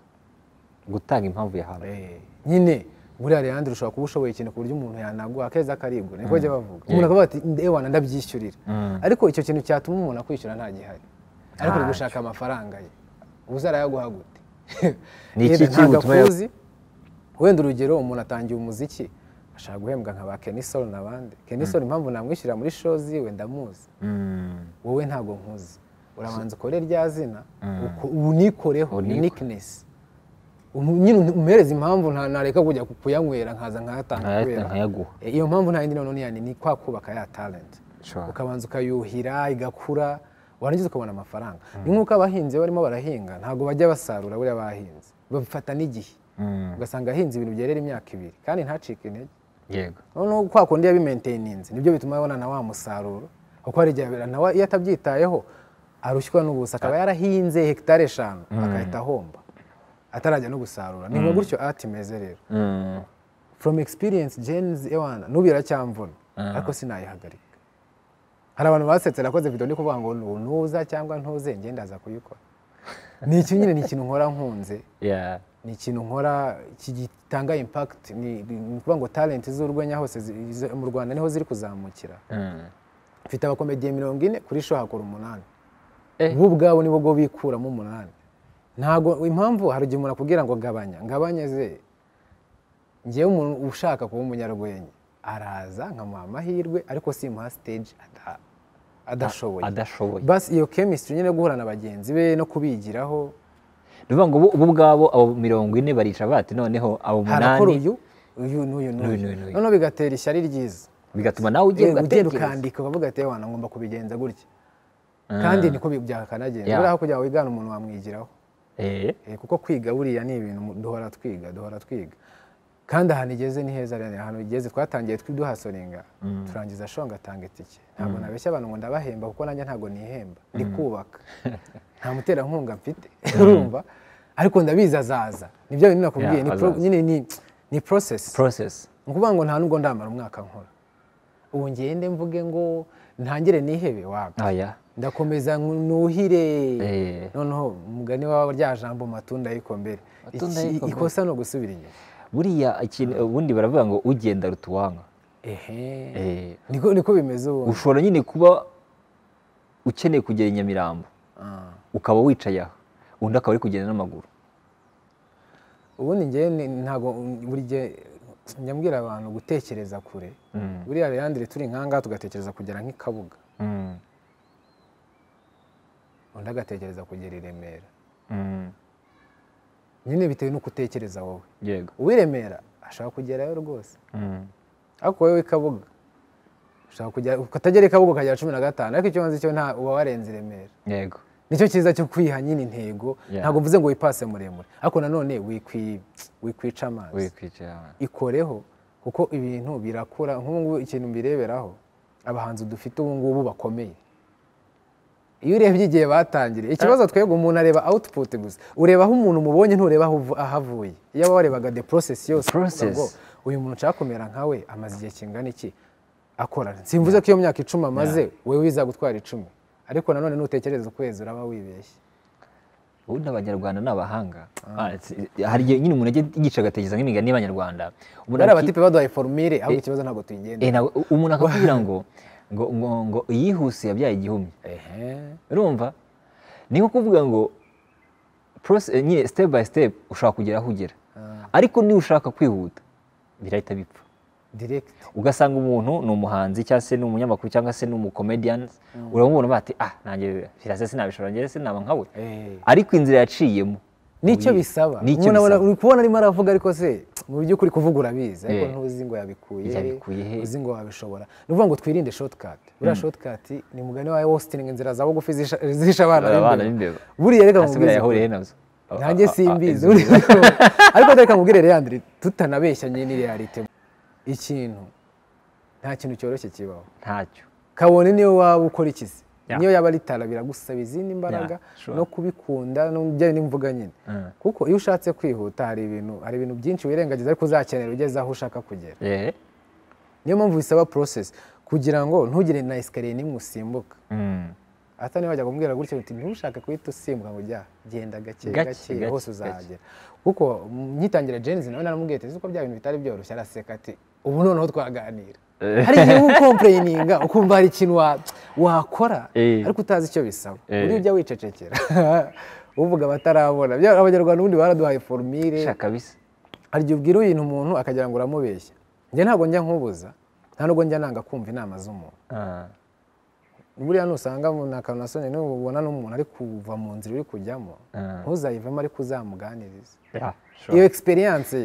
gutanga impamvu yahawe Eh, nyine buriya Leandre ushobora kuba ushoboye ikintu ku buryo umuntu yanaguha akeza karibwa niko bajya bavuga umuntu akavuga ati ewana ndabyishyurira Mm. ariko icyo kintu cyatuma umuntu akwishyura nta gihari ariko uri gushaka amafaranga ye uzarayaguha gute Ni Yenda iki kiri ntabwo butuma ya- akuzi. wenda urugero umuntu atangiye umuziki ashaka guhembwa nka ba kenisol n'abandi kenisol impamvu namwishyura muri show ziwe ndamuzi Mm, wowe ntabwo nkuzi urabanza ukore rya zina uko- unikoreho Uniko- uniqueness Umu- nyine umuhereza impamvu nta- nareka kujya ku- kuyanywera nkaza nkayatanga nkayata kubera nkayaguha E, iyo mpamvu nta yindi noneho ni- ni kwa kubaka ya talent Sure. ukabanza ukayuhira igakura warangiza ukabona amafaranga ni nk'uko abahinzi barimo barahinga ntabwo bajya basarura buriya bahinze babifata n'igihe Mm, ugasanga ahinze ibintu byerera imyaka ibiri kandi ntacike intege yego noneho kwa kundi yabimainteninze nibyo bituma abona na wa musaruro kuko hari igihe abera- nawe iyo atabyitayeho arushywa n'ubusa akaba yarahinze hegitari eshanu agahita ahomba atarajya no gusarura ni nka gutyo ati imeze rero Mm, from experience James Ewana nubu iracyamvuna ariko sinayihagarika hari abantu basetse nakoze video ndi kuvuga ngo nu- nuza cyangwa ntuze njye ndaza kuyikora ni iki nyine ni ikintu nkora nkunze yeah. ni ikintu nkora kigitanga impact ni ni ukuvuga ngo talent z'urwenya hose zi- zi- mu Rwanda niho ziri kuzamukira Mm. mfite abakomediye mirongo ine kuri show hakora umunani Eh. bo ubwabo nibo bwo bikuramo umunani ntabwo impamvu hari igihe umuntu akubwira ngo gabanya ngabanye ze ngewe umuntu ushaka kuba umunyarwenya araza nkamuha amahirwe ariko simuha stage ata- adashoboye adashoboye basi iyo chemistry nyine yo guhura na bagenzi be no kubigiraho ni ukuvuga ngo bo bo ubwabo abo mirongo ine barica bati noneho abo harakora umunani uyu uyu n'uyu N'uyu n'uyu n'uyu. n'uyu noneho bigatera ishyari ryiza bigatuma nawe ugiye Eh, ugenda ugatekereza ukandika ukavuga ati wana ngomba kubigenza gutya kandi niko bi- byakanagenza Yeah. buriya aho kugira ngo wigane umuntu wamwigiraho Eh, Eh, kuko kwiga buriya ni ibintu mu- duhora twiga duhora twiga kandi ahantu igeze ni heza rero ahantu igeze twatangiye twi- duhasoringa turangiza shonga atanga itike ntabwo nabeshya abantu ngo ndabahemba kuko nanjye ntabwo nihemba ndi kubaka nta muterankunga mfite urumva ariko ndabizi azaza nibyo bintu nakubwiye Yeah, ni pro- azaza. nyine ni- ni process process ni ukuvuga ngo nta nubwo ndamara umwaka nkora ubu ngende mvuge ngo ntangire nihebe waga aya ndakomeza nku- nuhire Eh. noneho umugani wawe rya jambo matunda y'ikombere Matunda Iki- y'ikombere. ikosa ni ugusubira inyuma buriya ikintu ubundi baravuga ngo ugenda rutuwanga ehe Eh, niko niko bimeze ubu ushobora nyine kuba ukeneye kugera i nyamirambo Ah. ukaba wicaye aho undi akaba ari kugenda n'amaguru ubundi ngewe ni- ntabwo buri gihe nyambwira abantu gutekereza kure buriya Leandre turi nkanga tugatekereza kugera nk'ikabuga Mm, undi agatekereza kugera i Remera mm, nyine bitewe n'uko utekereza wowe yego uw'i Remera ashaka kugerayo rwose Mm, ariko wowe ikabuga ushaka kugera ukatagera ikabuga ukagera cumi na gatanu ariko icyo wanze cyo nta uba warenze i Remera yego nicyo cyiza cyo kwiha nyine intego Yeah. ntabwo mvuze ngo wipase muremure ariko nanone wikwi- wikwica amazi wikwicara ikoreho kuko ibintu birakura nk'ubu ngubu ikintu mbireberaho abahanzi dufite ubu ngubu bakomeye iyo urebye igihe batangiriye ikibazo twebwe umuntu areba output gusa ureba aho umuntu umubonye ntureba aho uvu- aho avuye iyo waba warebaga the process yose ukavuga Process. ngo, uyu muntu ushaka kumera nkawe amaze igihe kingana iki akora simvuze ko iyo myaka icumi amaze wowe wiza gutwara icumi ariko nanone nutekereza ukwezi uraba wibeshye ubundi abanyarwanda ni abahanga Ah, si- hari igihe nyine umuntu ajya yica agatekereza nk'imigani y'abanyarwanda umuntu bariya aki- batipe baduhaye formire ahubwo ikibazo ntabwo tuyigenda Eh, nawe- umuntu akakubwira ngo ngo ngo ngo iyihuse yabyaye igihumye urumva ni nko kuvuga ngo process- nyine step by step ushobora kugera aho ugera ariko niba ushaka kwihuta birahita bipfa direct ugasanga umuntu ni umuhanzi cyangwa se ni umunyamakuru cyangwa se ni umukomedians uramubona bati ah nanjye birasa sinabishobora njye sinaba nkawe Eh. ariko inzira yaciyemo nicyo uyi- bisaba nicyo umuntu abona bisaba uri kubona arimo aravuga ariko se mu by'ukuri kuvuga urabizi ariko Eh. ntuzi ngo yabikuye he, Yabikuye he? uzi ngo wabishobora ni ukuvuga ngo twirinde shortcut buriya shortcut ni mugani wawe wositininga inzira za bugufi zisha- zihisha abana abana b'imbeba b'imbeba. buriya reka hasi mubwize buriya ukuri. yahuriye nazo nanjye simbizi inzu- ariko reka mubwire Leandre tutanabeshyanye ni reality ikintu nta kintu cyoroshye kibaho ntacyo kabone niyo waba ukora ikizi Yeah. niyo yaba ari tara biragusaba izindi mbaraga Yeah, sure. no kubikunda n'ubujyanye n'imvuga nyine Mm. kuko iyo ushatse kwihuta hari ibintu hari ibintu byinshi wirengagiza ariko uzakenera ugeze aho ushaka kugera Eh, niyo mpamvu bisaba process kugira ngo ntugire na esikariye n'imwe usimbuka mm. ata niba wajya kumbwira gutya uti ntushake guhita usimbuka ngo jya genda gake Gake, gake gake, hose gake. uzahagera kuko mm, ngitangira jenzi nawe naramubwiye ati uko bya bintu bitari byoroshye araseka ati ubu noneho twaganira hari igihe uba ukompereyininga ukumva hari ikintu wa- wakora Eh. ariko utazi icyo bisaba Eh. ujya ujya wicecekera uvuga abatarabona Bya- abanyarwanda ubundi baraduhaye formire Sha kabisa hari igihe ubwira ibintu umuntu akagira ngo uramubeshya njye ntabwo njya nkubuza nta nubwo njya nanga kumva inama z'umuntu Ah, buriya nusanga mu- ni akantu nasone nubona n'umuntu ari kuva mu nzira uri kujyamo Mm. ntuzayivemo ariko uzamuganiriza yeah, sure. iyo egisperiyanse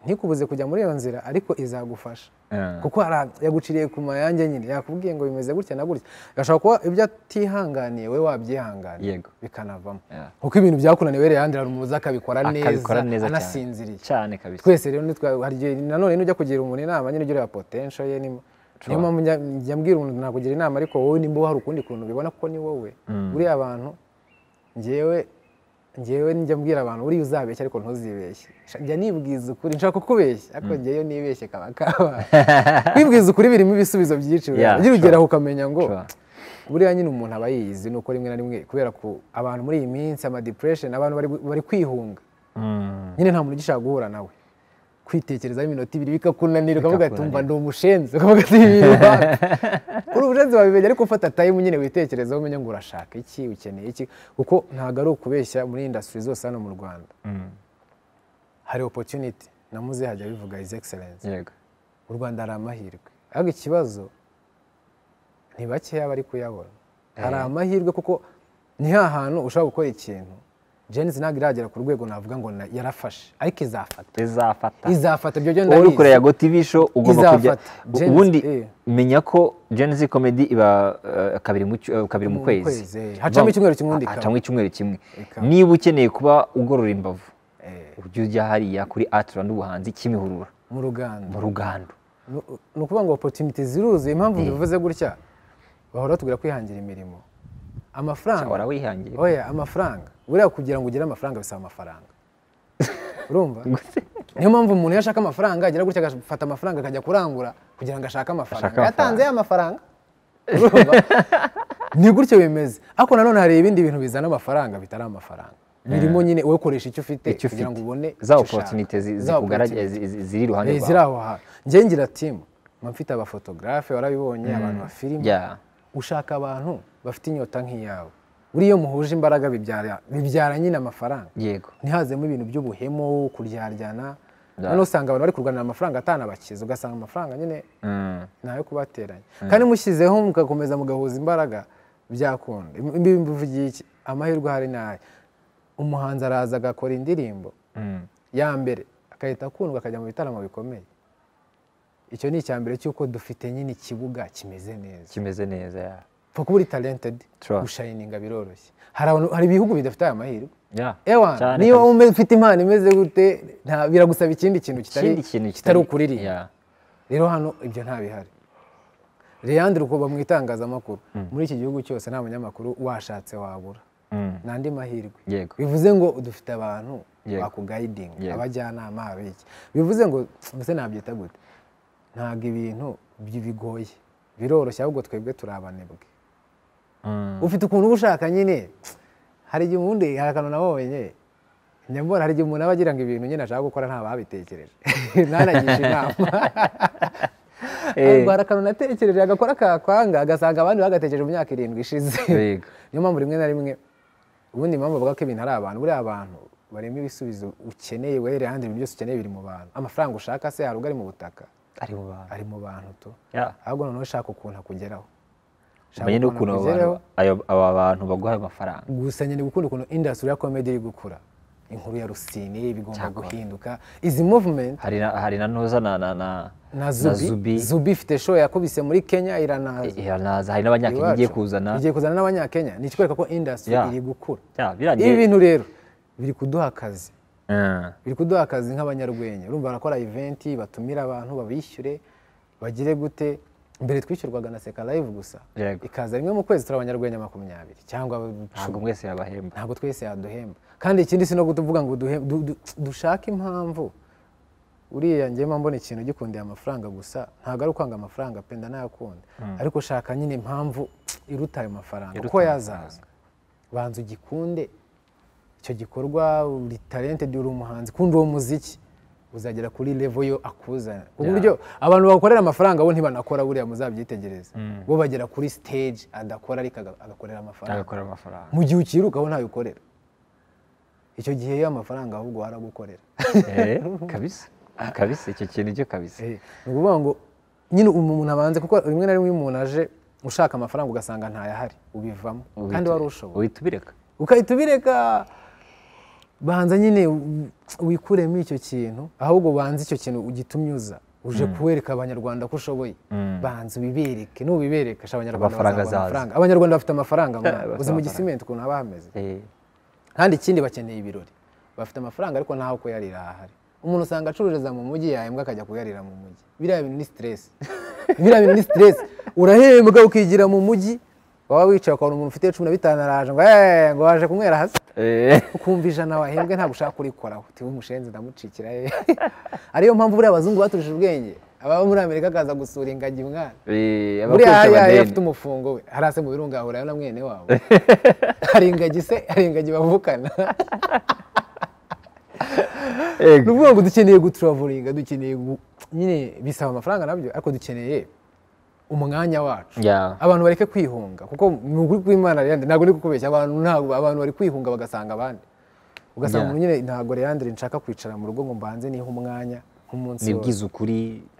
ntikubuze kujya muri iyo nzira ariko izagufasha Ah, kuko hari a- yaguciriye ku mayange nyine yakubwiye ngo bimeze gutya na gutya gashobora kuba ibyo atihanganiye we wabyihanganiye Yego. bikanavamo Yeah. kuko ibintu byakunaniwe Leandre hari umuze akabikora neza akabikora neza cyane. anasinziriye cyane kabisa twese rero nitwa- hari igihe nanone nujya kugira umuntu inama nyine ujya ureba potential ye ni- niyo mpamvu njya- njya mbwira umuntu nakugira inama ariko wowe nimba hari ukundi kuntu ubibona kuko ni wowe buriya abantu ngewe ngewe njya mbwira abantu buriya uzabeshya ariko ntuzibeshye Sha- njya nibwiza ukuri nshaka kukubeshya ariko ngewe nibeshye kaba kaba kwibwiza ukuri birimo ibisubizo byinshi Yeah, ugira sure. ugeraho ukamenya ngo Sure. buriya nyine umuntu aba yiyizi nuko rimwe na rimwe kubera ko abantu muri iyi minsi ama depression abantu bari gu- bari kwihunga Mm. nyine nta muntu ugishaka guhura nawe kwitekerezaho iminota ibiri bikakunanira ukavuga ati Bikakunanira. umva ndi umushenzi ukavuga ati ibi bintu uri umushenzi wabimenya ariko ufata tayimu nyine witekerezeho umenye ngo urashaka iki ukeneye iki kuko ntabwo ari ukubeshya muri indasitiri zose hano mu rwanda Mm. hari opotuniti namuze hajya bivuga izi egiserensi yego u rwanda hari amahirwe ariko ikibazo ni bakeya bari kuyabona hari amahirwe kuko ni ha hantu ushobora gukora ikintu jenisi ntabwo iragera ku rwego navuga ngo na- yarafashe ariko izafata izafata izafata ibyo byo wowe uri kureba ndabizi ngo TV show ugomba kujya Izafata. Gen Z, ubundi eh. menya ko Gen Z comedy iba eh, kabiri mu cy- eh, kabiri mu Mu kwezi kwezi, eh. Hacamo icyumweru kimwe undi Ha- ikaba. hacamo icyumweru kimwe Ikaba. niba ukeneye kuba ugorora imbavu Eh. ujye ujya hariya kuri Atlan ubuhanzi Kimihurura mu ruganda mu rugando Nu- ni ukuvuga ngo opotuniti ziruzuye impamvu bivuze gutya bahora batubwira kwihangira imirimo amafaranga ahora wihangiye oya amafaranga buriya kugira ngo ugire amafaranga bisaba amafaranga urumva niyo mpamvu umuntu iyo ashaka amafaranga agira gutya agafata amafaranga akajya kurangura kugira ngo ashake amafaranga Ashake yatanze ya mafaranga urumva ni gutyo bimeze ariko nanone hari ibindi bintu bizana amafaranga bitari amafaranga birimo nyine wowe koresha icyo ufite icyo kugira ngo ubone ufite za icyo ushaka. opportunity zi- Za zikugaragara opportunity. zi- zi- ziri iruhande Eh, ziri aho hantu njye ngira timu mba mfite abafotogarafe warabibonye abantu bafilime Yeah. ushaka abantu bafite inyota nk'iyawe buriya iyo muhuje imbaraga bibyara bibyara nyine amafaranga yego ntihazemo ibintu by'ubuhemu kuryaryana Yeah. noneho usanga abantu bari kurwanira amafaranga atanabakiza ugasanga amafaranga nyine Mm. ntayo kubateranya kandi mushyizeho mugakomeza mugahuza imbaraga byakunda Im- ibi mbivugiye iki amahirwe ahari ni aya umuhanzi araza agakora indirimbo Mm. ya mbere agahita akundwa akajya mu bitaramo bikomeye icyo ni icya mbere cy'uko dufite nyine ikibuga kimeze neza kimeze neza yeah. pfa kuba uri talentedi Sure. gushayininga biroroshye hari abantu- hari ibihugu bidafite aya mahirwe Yeah. ewa Cyane niba kabisa. ume- ufite impano imeze gute nta- biragusaba ikindi kintu kitari ikindi kintu kitari ukuririmba Yeah. rero hano ibyo ntabihari leandre uko mu itangazamakuru muri iki gihugu cyose nta munyamakuru washatse wabura ni andi mahirwe yego bivuze ngo dufite abantu Yego. bakugayidinga Yego. abajyanama abiki bivuze ngo mbese nabyita gute ntabwo ibintu bi- bigoye biroroshye ahubwo twebwe turi abanebwe Mm. ufite ukuntu uba ushaka nyine hari igihe ubundi hari akantu nabonye njya mbona hari igihe umuntu aba agira ngo ibintu nyine ashaka gukora nta babitekereje ntanagishe inama Eh. arwara akantu natekereje agakora akakwanga agasanga abandi bagatekereje mu myaka irindwi ishize Yego. niyo mpamvu rimwe na rimwe ubundi impamvu bavuga ko ibintu ari abantu buriya abantu barimo ibisubizo ukeneye wehere ahandi ibintu byose ukeneye biri mu bantu amafaranga ushaka se hari ubwo ari mu butaka ari mu bantu ari mu bantu tu Yeah. ahubwo noneho shaka ukuntu akugeraho Shaka umenye ukuntu n'ukuntu abo akugeraho. bantu- ayo- aba bantu baguha ayo mafaranga gusa nyine gukunda ukuntu industry ya comedy iri gukura inkuru ya rusine bigomba Cyakora. guhinduka izi movement hari na hari na ntuza na na na na zubi Zubi. zubi ifite show yakubise muri kenya iranaza iranaza hari n'abanyakenya igiye kuzana igiye kuzana n'abanyakenya ni ikikwereka ko industry Yeah. iri gukura Yeah, ibi birangiye bintu rero biri kuduha akazi Mm. biri kuduha akazi nk'abanyarwenya urumva barakora eventi batumira abantu babishyure bagire gute mbere twishyurwaga na seka live gusa Yego. ikaza rimwe mu kwezi turi abanyarwenya makumyabiri cyangwa ntabwo mwese yabahemba ntabwo twese yaduhemba kandi ikindi si no kutuvuga ngo duhe- du- du- dushake impamvu uriya njyema mbona ikintu gikundiye amafaranga gusa ntabwo ari ukwanga amafaranga penda nayakunda ariko shaka nyine impamvu iruta ayo mafaranga Iruta uko ayo yazaza banza ugikunde icyo gikorwa uri talented uri umuhanzi kundi uwo muziki uzagera kuri level yo akuzana ku Yeah. buryo abantu bakorera amafaranga bo ntibanakora buriya muzabyitegereze bo bagera kuri stage adakora ariko aga- agakorera amafaranga agakora amafaranga mu gihe ukiruka aho ntayo ukorera icyo gihe yo amafaranga ahubwo waragukorera Eh, kabisa kabisa icyo kintu cyo kabisa Eh, ni ukuvuga ngo nyine umuntu abanze kuko rimwe na rimwe iyo umuntu aje ushaka amafaranga ugasanga ntayahari ubivamo kandi wari ushoboye uhita ubireka ugahita ubireka banza nyine u- wikuremo icyo kintu ahubwo banze icyo kintu ugitumyuza uje kuwereka abanyarwanda ko ushoboye banza ubibereke nubibereka sha abanyarwanda Amafaranga bazabona azaza. amafaranga abanyarwanda bafite amafaranga mwana. bafite uzi mu amafaranga. gisimenti ukuntu haba hameze Eh, kandi ikindi bakeneye ibirori bafite amafaranga ariko ntaho kuyarira hahari umuntu usanga acururiza mu mujyi yahembwa akajya kuyarira mu mujyi biriya bintu ni stress biriya bintu ni stress urahembwa ukigira mu mujyi waba wicaye ukabona umuntu ufite cumi na bitanu araje ngo "Eh, ngo waje kunywera hasi eh, ukumva ijana wahembwe ntabwo ushaka kurikoraho tiwe umushenzi ndamucikira ye ariyo mpamvu buriya abazungu baturusha ubwenge ababa muri amerika akaza gusura ingagi mwana eh, buriya abakoresha hariya iyo amadeni. afite umufungo we hariya se mu birunga ahurayo na mwene wabo hari ingagi se hari ingagi bavukana Yego. ni ukuvuga ngo dukeneye guturavuringa dukeneye gu- nyine bisaba amafaranga nabyo ariko dukeneye umwanya wacu Yeah. abantu bareke kwihunga kuko ni ukuri kw'imana Leandre ntabwo ndi kukubeshya abantu ntabwo abantu bari kwihunga bagasanga abandi ugasanga Yeah. umuntu nyine ntabwo Leandre nshaka kwicara mu rugo ngo mbanze nihe umwanya nk'umunsi wose nibwiza ukuri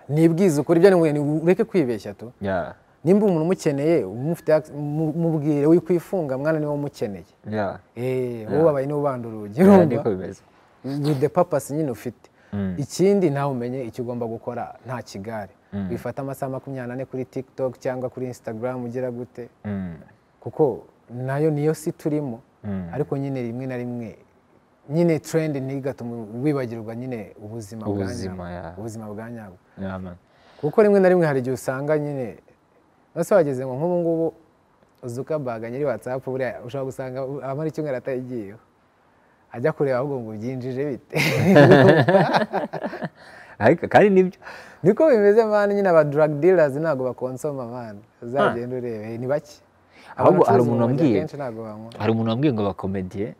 nibwize ukuri ibyo ni ureke kwibeshya tu Yeah, nimba umuntu umukeneye umufite ac- mu- mubwire wikwifunga mwana niwe umukeneye yeah. Eh, wowe abaye niwe ubanda urugi Yeah, urumva niko bimeze with the purpose nyine ufite ikindi ntawe umenye icyo ugomba gukora nta kigare wifata amasaha makumyabiri n'ane kuri tiktok cyangwa kuri instagram ugira gute Mm, kuko nayo niyo si turimo ariko nyine rimwe na rimwe nyine trend ntigatume wibagirwa nyine ubuzima bwa Ubuzima, nyabwo. yeah. ubuzima bwa nyabwo yeah, man. kuko rimwe na rimwe hari igihe usanga nyine ese wageze ngo nk'ubu ngubu zukabaga nyiri watsapu buriya ushobora gusanga amara icyumweru atayigiyeho ajya kureba ahubwo ngo ubyinjije bite Ariko kandi nibyo niko bimeze mani nyine aba drug dealers ntabwo bakonsoma mani uzagenda urebe ni bake Ahubwo Abacuruza hari umuntu urumogi wambwiye. akenshi ntabwo banywa hari umuntu wambwiye ngo bakomediye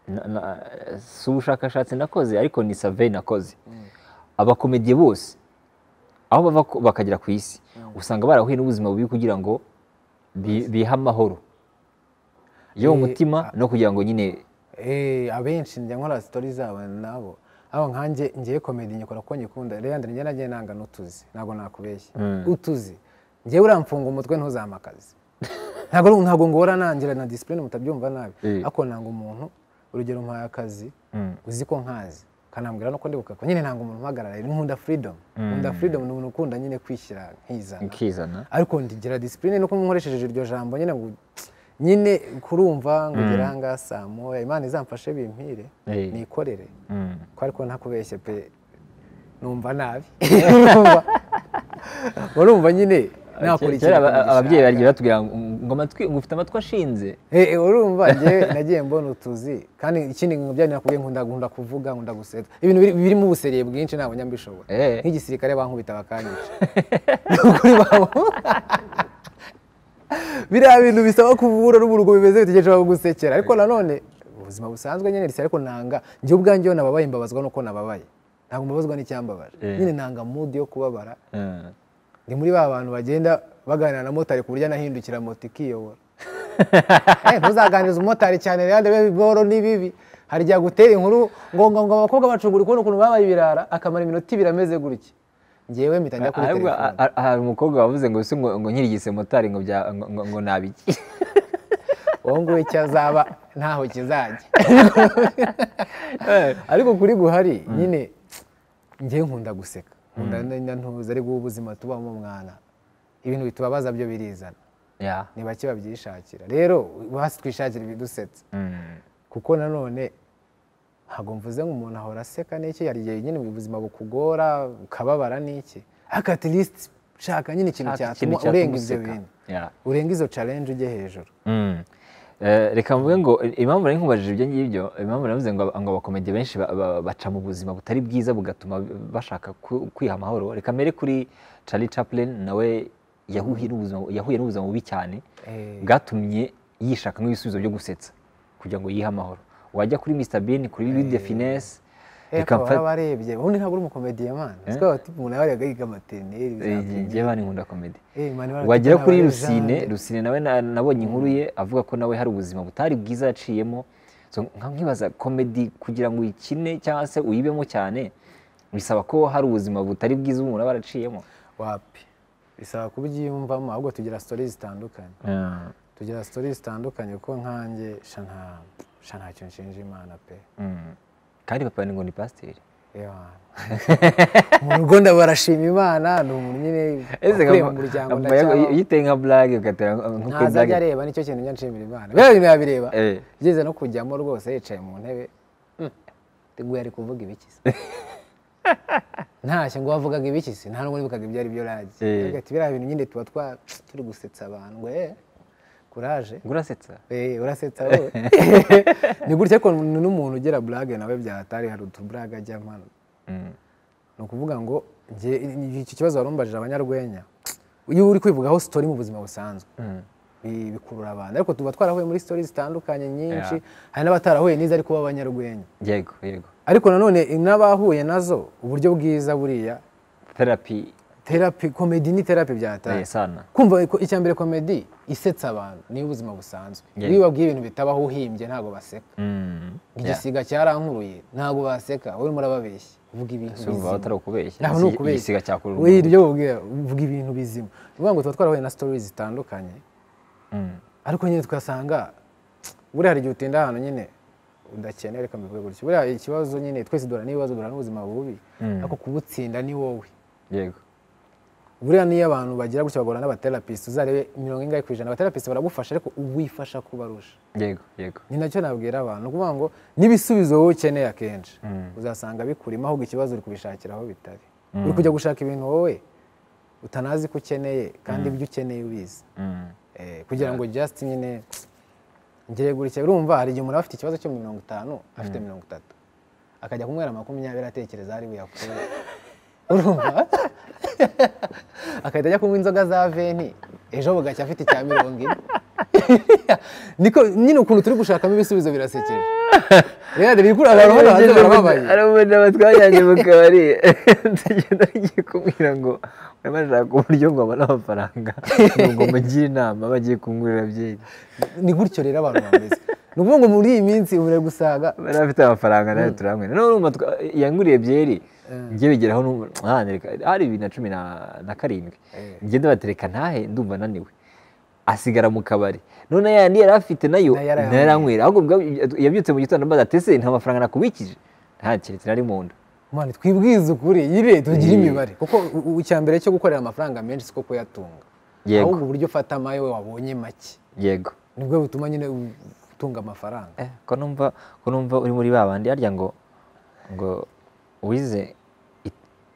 na- na- si ubushakashatsi nakoze ariko ni survey nakoze abakomediye bose aho bava ko- bakagera ku isi usanga barahuye n'ubuzima bubi kugira ngo bi- bihe amahoro yo mu Eh, mutima no kugira ngo nyine Eh, abenshi njya nkora sitori zabo nabo aho nkanjye ngiye komedi nyikora kuko nyikunda Leandre njye nagiye nanga n'utuzi ntabwo nakubeshya utuzi njyewe uramfunga umutwe ntuzamakaze ntabwo ari- ntabwo ngora nangira na disipurine mutabyumva nabi Eh. ariko nanga umuntu urugero mpaye akazi Mm. uzi ko nkazi kanambwira nuko ndibuka ko nyine nanga umuntu umpagarara rero nkunda freedom nkunda freedom ni umuntu ukunda nyine kwishyira nkizana ukizana ariko ndigira disipurine nuko nkoresheje iryo jambo nyine ngo nyine kurumva ngo ugere ahangaha saa moya imana izamfashe bimpire Eh. nikorere Mm. ko ariko ntakubeshye pe numva nabi Urumva- urumva nyine nakurikira kera aba- ababyeyi bagiye batubwira ngo ngoma twi- ngo ufite amatwi ashinze Eh, eh, urumva njye nagiye mbona utuzi kandi ikindi mubyari nakubwiye nkunda nkunda kuvuga nkunda gusetsa ibintu biri- birimo ubusereye bwinshi ntabwo njya mbishobora Eh. nk'igisirikare bankubita bakanyica Ni ukuri babo biriya bintu bisaba kuvura n'uburugo bimeze bitegereje bagusekera ariko nanone ubuzima busanzwe nyine risa ariko nanga njye ubwanjye iyo nababaye mbabazwa nuko nababaye ntabwo mbabazwa n'icyambabaje Eh. nyine nanga mood yo kubabara Eh. ni muri ba bantu bagenda baganira na motari ku buryo anahindukira moto ikiyobora Eh, ntuzaganirize umumotari cyane rero ndebe biboro ni bibi hari igihe agutera inkuru ngo ngo ngo abakobwa bacugura kubona ukuntu babaye ibirara akamara iminota ibiri ameze gutya ngewe mpita njya kuri ahubwo telefone a- a- hari umukobwa wavuze ngo se ngo ngo nkirigise motari ngo bya- ngo- ngo- ngo nabiki uwo nguwo icyo azaba ntaho kizajya ariko kuri guhari nyine ngewe nkunda guseka nkunda na ntuza ari guha ubuzima tubamo umwana ibintu bitubabaza byo birizana Ya. ni bake babyishakira rero basi twishakira ibidusetsa Mm. kuko nanone ntabwo mvuze nk'umuntu ahora aseka n'iki hari igihe nyine mu buzima bukugora ukababara n'iki ariko at least shaka nyine ikintu Shaka ikintu cyatuma urenga ibyo cyatuma useka. bintu Ya. urenga izo challenge ujye hejuru Mm. Eh, reka mvuge ngo eh, impamvu nari nkubajije ibyo ngibyo impamvu navuze ngo ngo abakomedi benshi ba- ba- baca mu buzima butari bwiza bugatuma bashaka ku- kwiha amahoro reka mbere kuri Charlie Chaplin nawe yahuye n'ubuzima yahuye n'ubuzima bubi cyane Eh. bwatumye yishakamo ibisubizo byo gusetsa kugira ngo yihe amahoro wajya kuri Mr Bean kuri Louis de Finesse reka akaba mfa- yarabarebye ubundi ntabwo uri umukomediye mani Eh? siko abatipe umuntu aba yariga yiga materineri Eh, njye bani nkunda komedi Eh, Mani Martin wagera Tana, kuri Mani rusine Jeanne. rusine nawe na- nabonye inkuru ye avuga ko nawe hari ubuzima butari bwiza yaciyemo So, nka nkibaza komedi kugira ngo uyikine cyangwa se uyibemo cyane bisaba ko hari ubuzima butari bwiza umuntu aba araciyemo wapi bisaba kubyiyumvamo ahubwo tugira sitori zitandukanye tugira sitori zitandukanye kuko nkanjye sha nta- sha nta kintu nshinja imana pe Mm. kandi papa ni ngo ni pasiteri Yewe mani. mu rugo ndabarashima imana ni umuntu nyine wakuye mu muryango ndacyaho uyiteye nka burage ugatera nko kuri ntazajya burage areba nicyo kintu njya nshimira imana biriya bintu yabireba Eh. igeze no kujyamo rwose yicaye mu ntebe hmm, teguye ari kuvuga ibiki se ntashye ngo wavugaga ibiki se nta nubwo nibukaga ibyo ari byo rage Eh. Ariko ati biriya bintu nyine tuba twa turi gusetsa abantu ngo eh kuraje ngo urasetsa Eh, urasetsa wowe ni gutya ko n'umuntu ugira burage nawe byahatari hari utuburage ajyamo Mm. ni ukuvuga ngo njye iki kibazo warumbajije abanyarwenya iyo uri kwivugaho sitori mu buzima busanzwe Mm. bi- bikurura abantu ariko tuba twarahuye muri sitori zitandukanye nyinshi hari n'abatarahuye n'izo ariko b'abanyarwenya yego yego ariko nanone n'abahuye nazo uburyo bwiza buriya therapy terapi komedi ni terapi bya eh, hatari sana kumva ko- icya mbere komedi isetsa abantu niyo ubuzima busanzwe Yeah. iyo ubabwiye ibintu bitabaho uhimbye ntabwo baseka Mm. Yeah. igisiga cyarankuruye ntabwo baseka urimo urababeshya uvuga ibintu Sumva bizima. atari ukubeshya naho ni ukubeshya igisiga cyakurura We, umuntu. ibyo babwira uvuga ibintu bizima ni ukuvuga ngo tuba twarahuye na stories zitandukanye Mm. ariko nyine tugasanga buriya hari igihe utinda ahantu nyine udakeneye reka mbivuge gutya buriya ikibazo nyine twese duhura n'ibibazo duhura n'ubuzima bubi Mm. ariko kubutsinda ni wowe yego buriya niyo abantu bagira gutya bagora n'abaterapisite uzarebe mirongo ingahe ku ijana abaterapisite baragufasha ariko uwifasha kubarusha yego yego ni nacyo nabwira abantu ni ukuvuga ngo n'ibisubizo wowe ukeneye akenshi Mm. uzasanga bikurimo ahubwo ikibazo uri kubishakira aho bitari uri kujya gushaka ibintu wowe utanazi ko ukeneye kandi ibyo ukeneye ubizi Mm. Eh, kugira ngo just nyine ngire gutya urumva hari igihe umuntu aba afite ikibazo cyo mirongo itanu afite mirongo itatu akajya kunywera makumyabiri atekereza ari buyakure urumva akahita ajya kunywa inzoga za veni ejo bugacya afite icya mirongo ine niko nyine ukuntu turi gushakamo ibisubizo birasekeje rero bikura abantu hano hanze barababaye hari umuntu batwajyanye mu kabari ndagenda ngiye kumubwira ngo urimo arashaka uburyo ngo abone amafaranga ngo mugire inama bagiye kumwurira byeri ni gutyo rero abantu bameze ni ukuvuga ngo muri iyi minsi ubure gusaga bari afite amafaranga nayo turamwe noneho urumva twa- yanguriye byeri njye bigeraho n'ubu- ah, nereka- hari bibiri na cumi na- na karindwi Eh. njye ndabatereka ntahe ndumva ananiwe asigara mu kabari none yandi yari afite nayo Nayo yarayanywera. nayaranywera ahubwo ubwabyo yabyutse mu gitondo ambaza atese nta mafaranga nakubikije nta keretse nari mu nda mani twibwize ukuri yire tugire Eh. imibare kuko u- u- icya mbere cyo gukorera amafaranga menshi siko kuyatunga Yego. ahubwo uburyo ufata amayo wabonye make yego nibwo butuma nyine u- utunga amafaranga Eh, ko numva ko numva uri muri ba bandi harya ngo ngo wize it-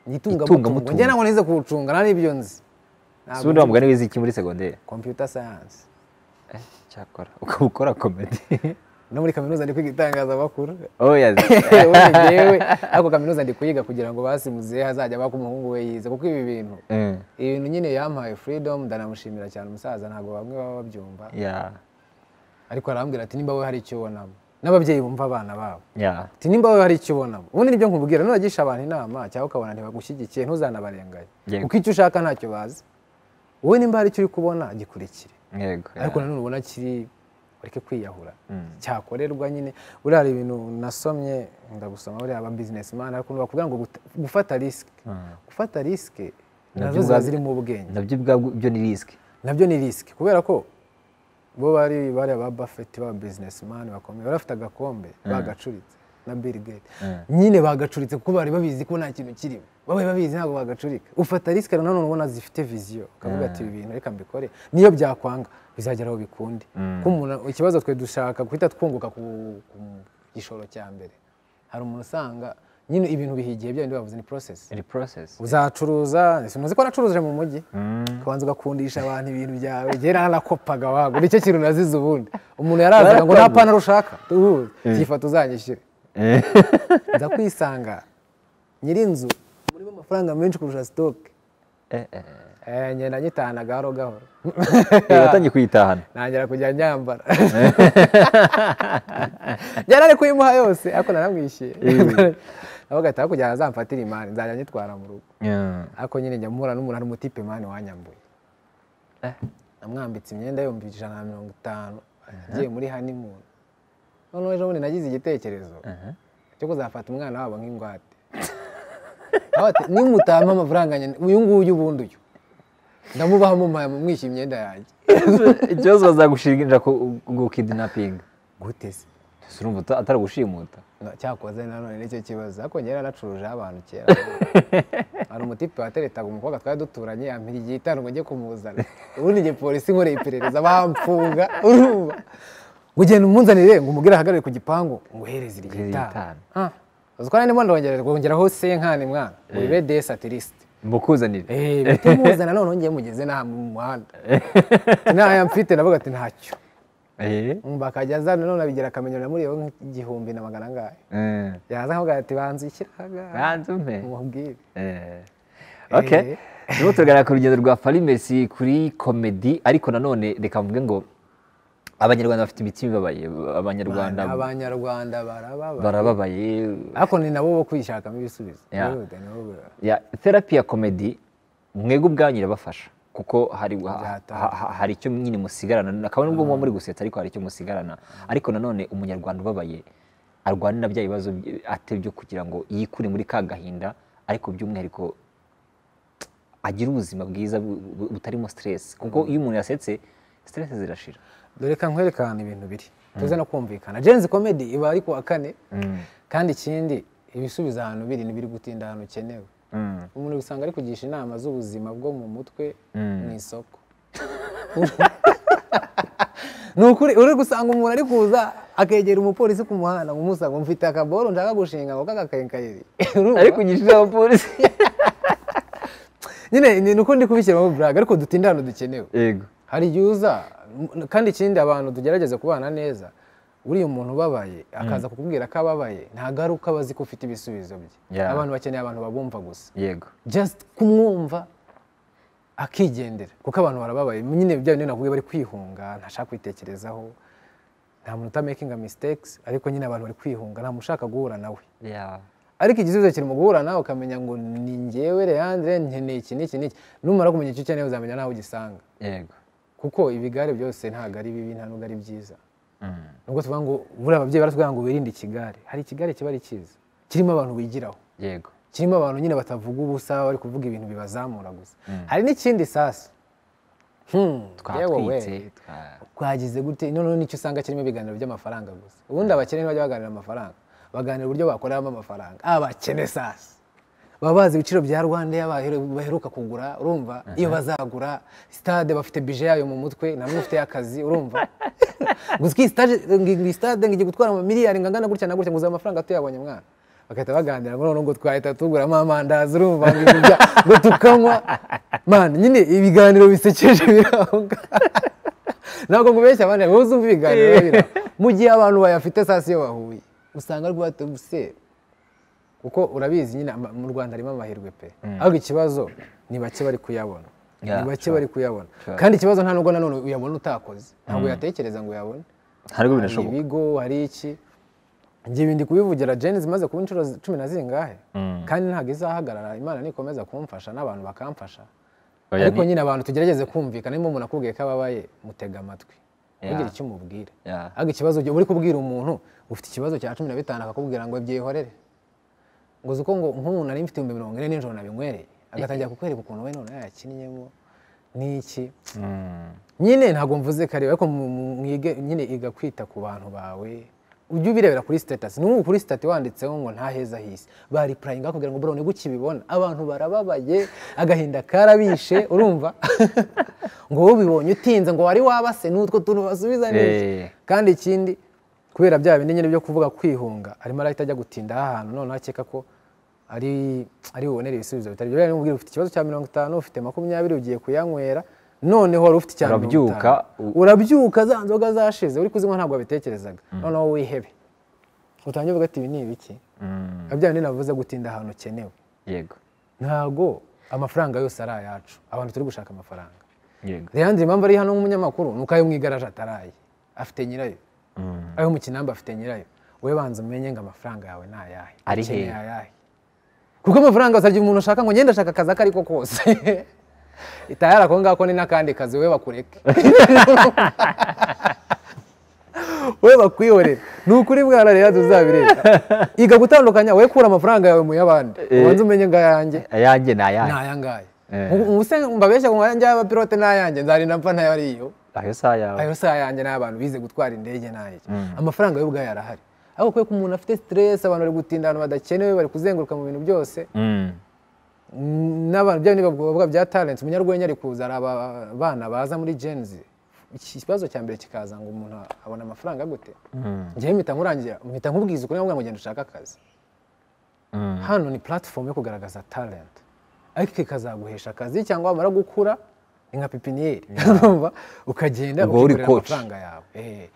itunga Itungamutungo. mutungo njye ntabwo nize kuwucunga nta n'ibyo nzi si ubundi wa mugani wize iki muri segonderi kompiyuta sayansi Eh, cyakora ukaba ukora komedi no muri kaminuza ndi kwiga itangazamakuru oya Ubundi njyewe ariko kaminuza ndi kuyiga kugira ngo basimuze hazajya baka umuhungu we yize kuko ibi bintu Eh, ibi bintu nyine yampaye freedom ndanamushimira cyane umusaza ntabwo bamwe baba babyumva ya ariko arambwira ati nimba we hari icyo ubonamo n'ababyeyi bumva abana babo ya ati nimba we hari icyo ubonamo ubundi nibyo nkubwira nubagisha abantu inama cyangwa ukabona ntibagushyigikiye ntuzanabarenganye Yego. kuko icyo ushaka ntacyo bazi wowe nimba hari icyo uri kubona gikurikire yego ya. ariko nanone ubona kiri ureke kwiyahura Mm. cyakorerwa nyine buriya hari ibintu nasomye ndagusoma buriya aba businessman ariko bakubwira ngo guta- gufata risike Mm. gufata risike Nabyo nazo ziba ubwabyo- zirimo ubwenge nabyo ubwabwo byo ni risike nabyo ni risike kubera ko bo bari bari aba buffett baba businessman bakomeye bari bafite agakombe bagacuritse na bill gates nyine bagacuritse kuko bari babizi ko nta kintu kirimo babaye babizi ntabwo bagacurika ufata risike rero nanone ubona zifite viziyo ukavuga ati ibi bintu reka mbikore niyo byakwanga bizagera aho bikunde kuko umuntu ikibazo twe dushaka guhita twunguka ku ku gishoro cya mbere hari umuntu usanga nyine ibintu bihigiye bya bindi bavuze ni process ni process uzacuruza ntuzi ko wanacuruje mu mujyi ukabanza ugakundisha abantu ibintu byawe igihe naranakopaga wago nicyo kintu nazize ubundi umuntu yarazaga ngo nta Barakoze. pantaro ushaka uhuze cyifata uzanyishyure nza kwisanga nyirinzu murimo amafaranga menshi kurusha sitoke ngenda nyitahana gahoro gahoro watangiye kuyitahana ntangira kujya nyambara njyana ari kuyimuha yose ariko naramwishyuye avuga ati hakurya azamfatira imari nzajya nyitwara mu rugo Yeah. ariko nyine njya muhura n'umuntu ari umutipe mani wanyambuye namwambitse imyenda yombi ijana na mirongo itanu agiye muri hanimuni noneho ejo bundi nagize igitekerezo cyo kuzafata umwana wabo nk'ingwate Aho ati, nimutama amafaranga nyine uyu nguyu ubundi uyu ndamubaha mumuhaye mwishyuye imyenda yanjye ikibazo bazagushinja ku- ngo kidnapping gute se Ese urumva uta- atari gushimuta No, cyakoze nanone nicyo kibazo ariko njyewe naranacurujeho abantu kera hari umutipe wateretaga umukobwa twari duturanye yampira igihe itanu ngo njye kumuzana ubundi njye polisi nkoreye iperereza bamfunga urumva ngo ugenda umunzanire ngo umubwire ahagarare ku gipangu nguhereze iryo Iryo itanu itanu. Ah, uzi ko nanone ndongera rwongeraho senkani mwana wibe desatiriste mukuzanire bihita muzana none ngiye mugeze n'aha mu muhanda ntayo mfite navuga ati ntacyo Eh? bakajya azana none abigira akamenyero namuriyeho nk'igihumbi na magana angahe Eh. yaza nkavuga ati banza ishyiraga Banza umpe. mubwire Eh. Okay. Eh. Turimo turaganira ku rugendo rwa Farimesi kuri komedi ariko nanone reka mvuge ngo abanyarwanda bafite imitima ibabaye abanyarwanda Bana, abanyarwanda barababa barababaye ariko ni nabo bo kwishakamo ibisubizo Ya. Yihuta, nibo bo- ya therapy ya komedi mwebwe ubwanyu irabafasha kuko hari ha- Byataha. ha- ha- hari icyo nyine musigarana akaba nubwo muba muri gusetsa ariko hari icyo musigarana ariko nanone umunyarwanda ubabaye arwanira bya bibazo by- ate byo kugira ngo yikure muri ka gahinda ariko by'umwihariko agire ubuzima bwiza bu- bu- butarimo stress kuko iyo umuntu yasetse stress zirashira dore ka nkwereka ahantu ibintu biri tuze no kumvikana jenzi komedi iba ari kuwa kane kandi ikindi ibisubizo ahantu biri ntibiri gutinda ahantu ukenewe umuntu usanga ari kugisha inama z'ubuzima bwo mu mutwe mu isoko ni ukuri uri gusanga umuntu ari kuza akegera umupolisi ku muhanda ngo umusanga ngo mfite akaboro nshaka gushinga ngo kagakankayeri ariko ugishize abapolisi nyine ni uko ndi kubishyiramo buraga ariko dutinda ahantu dukenewe yego hari igihe uza m- kandi ikindi abantu tugerageze kubana neza uriya umuntu ubabaye akaza kukubwira ko ababaye nta garuka abazi ko ufite ibisubizo bye Yeah. abantu bakeneye abantu babumva gusa yego just kumwumva akigendera kuko abantu barababaye nyine bya bindi nakubwiye bari kwihunga ntashaka kwitekerezaho nta muntu utamakinga mistakes ariko nyine abantu bari kwihunga nta muntu ushaka guhura nawe ya ariko igisubizo kiri mu guhura nawe ukamenya ngo ni njyewe Leandre nkeneye iki n'iki n'iki numara kumenya icyo ukeneye uzamenya nawe ugisanga yego kuko ibigare byose ntabwo ari bibi nta nubwo ari byiza nubwo tuvuga ngo buriya ababyeyi baratubwira ngo wirinde ikigare hari ikigare kiba ari cyiza kirimo abantu wigiraho yego kirimo abantu nyine batavuga ubusa bari kuvuga ibintu bibazamura gusa hari n'ikindi sasu Hmm, yewe we, twatwitse twa- twagize gute noneho nicyo usanga kirimo ibiganiro by'amafaranga gusa ubundi abakene ntibajya baganira amafaranga baganira uburyo bakoramo amafaranga abakene sasa baba bazi ibiciro bya rwanda ya baheru- baheruka kugura urumva iyo bazagura stade bafite bije yayo mu mutwe namwe ufite y'akazi urumva gusa iyi stade ngo iyi stade ngo ijye gutwara ama miliyari ngo angana gutya na gutya ngo uzaba amafaranga tuyabonye mwana bagahita baganira ngo noneho ngo twahita tuguramo amandazi urumva ngo ibintu bya- ngo tukanywa mani nyine ibiganiro bisekeje birahunga ntabwo nkubeshya abandi wowe uzumva ibiganiro biba birahunga. mu gihe abantu bayafite sasi iyo bahuye usanga rwate gusera kuko urabizi nyine ama- mu rwanda harimo amahirwe pe ariko ikibazo ni bake bari kuyabona Yeah, ni bake sure. bari kuyabona Sure. kandi ikibazo nta nubwo nanone uyabona utakoze ntabwo yatekereza ngo uyabone ntabwo hari binashoboka ibigo hari iki njyewe ndi kubivugira jeni zimaze kuba inshuro zi- cumi na zingahe kandi ntabwo izahagarara imana nikomeza kumfasha n'abantu bakamfasha Oya, ariko ni- nyine abantu tugerageze kumvikana niba umuntu akubwiye ko ababaye mutega amatwi Yeah. ntugire icyo umubwira Yeah. ariko ikibazo gihe uri kubwira umuntu ufite ikibazo cya cumi na bitanu akakubwira ngo byihorere ngo uzi ko ngo nk'umuntu nari mfite ibihumbi mirongo ine nijoro nabinywereye agatangira kukwereka ukuntu we none yakinnyemo n'iki Mm. nyine ntabwo mvuze kare ariko mu- mu- mwige nyine iga kwita ku bantu bawe ujye ubirebera kuri sitatasi n'ubu kuri sitati wanditseho ngo nta heza hisi bari purayinga kugira ngo bro niguke ibibona abantu barababaye agahinda karabishe urumva ngo wowe ubibonye utinze ngo wari wabase n'utwo tuntu basubiza Eh. neza kandi ikindi kubera bya bindi nyine byo kuvuga kwihunga arimo arahita ajya gutinda ahantu noneho akeka ko ari ari bubonere ibisubizo bitari byo yamubwira ufite ikibazo cya mirongo itanu ufite makumyabiri ugiye kuyanywera noneho wari ufite icya mirongo itanu. Urabyuka, u- urabyuka za nzoga zashize uri kuzinywa ntabwo wabitekerezaga noneho wihebe utange uvuga ati ibi ni ibiki Mm. bya bindi navuze gutinda ahantu ukenewe yego ntabwo amafaranga yose ari ayacu abantu turi gushaka amafaranga yego Leandre impamvu ari hano nk'umunyamakuru ni uko ayo mu igaraje ataraye afite nyirayo Mm. ayo mu kinamba afite nyirayo wowe banza umenye ngo amafaranga yawe ni ayahe Ari ukeneye hehe? ayahe kuko amafaranga usabye umuntu ushaka ngo ngende ashaka akazi ako ariko kose itayari ako ngako ni n'akandi kazi wowe bakureke wowe bakwihorera ni ukuri mwana rero tuzabireba iga gutandukanya wowe kura amafaranga yawe mu y'abandi ubanze umenye ngo ayanjye ayanjye ni ayahe nayangaye Eh. ubuse mbabeshya ngo nkanjye abapilote nayanjye nzarinda mfa ntayariyo ayo si ayawe ayo si ayanjye n'abantu bize gutwara indege nayo amafaranga yo ubwayo arahari ariko kubera ko umuntu afite stress abantu bari gutinda ahantu badakenewe bari kuzenguruka mu bintu byose Mm. Mm, n'abantu bya bindi bavuga bya talent umunyarwenya ari kuza ari abana baza muri Gen Z iki kibazo cya mbere kikaza ngo umuntu abona amafaranga gute Mm. njyewe mpita nkurangira mpita nkubwiza ukuri ngo ngenda ushake akazi Mm. hano ni platform yo kugaragaza talent ariko ikazaguhesha akazi cyangwa wamara gukura ni nka pipiniyeri urumva ukagenda Ubwo uri ukikorera coach. amafaranga yawe Eh.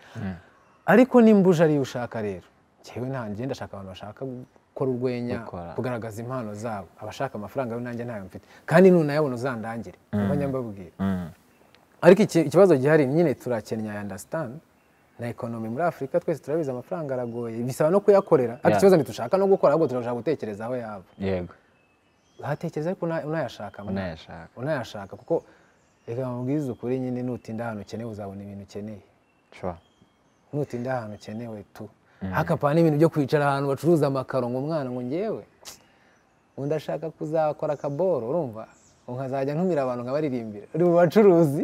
ariko nimba uje ariyo ushaka rero njyewe nanjye ndashaka abantu bashaka gukora urwenya Gukora. kugaragaza impano zabo abashaka amafaranga yo nanjye ntayo mfite kandi nunayabona uzandangire niba nyambabwira Mm. ariko iki- ikibazo gihari nyine turakenya ya understand na ekonomi muri afurika twese turabizi amafaranga aragoye bisaba no kuyakorera ariko Yeah. ikibazo ntidushaka no gukora ahubwo turashaka gutekereza aho yaba yego uhatekereza ariko una- unayashaka mwana. unayashaka unayashaka kuko reka mubwize ukuri nyine nutinda ahantu ukeneye uzabona ibintu ukeneye sure nutinda ahantu ukenewe tu hakapana n'ibintu byo kwicara ahantu bacuruza amakaro ngo umwana ngo ngewe ngo ndashaka kuzakora akaboro urumva ngo nkazajya ntumira abantu nkabaririmbira uri mu bacuruzi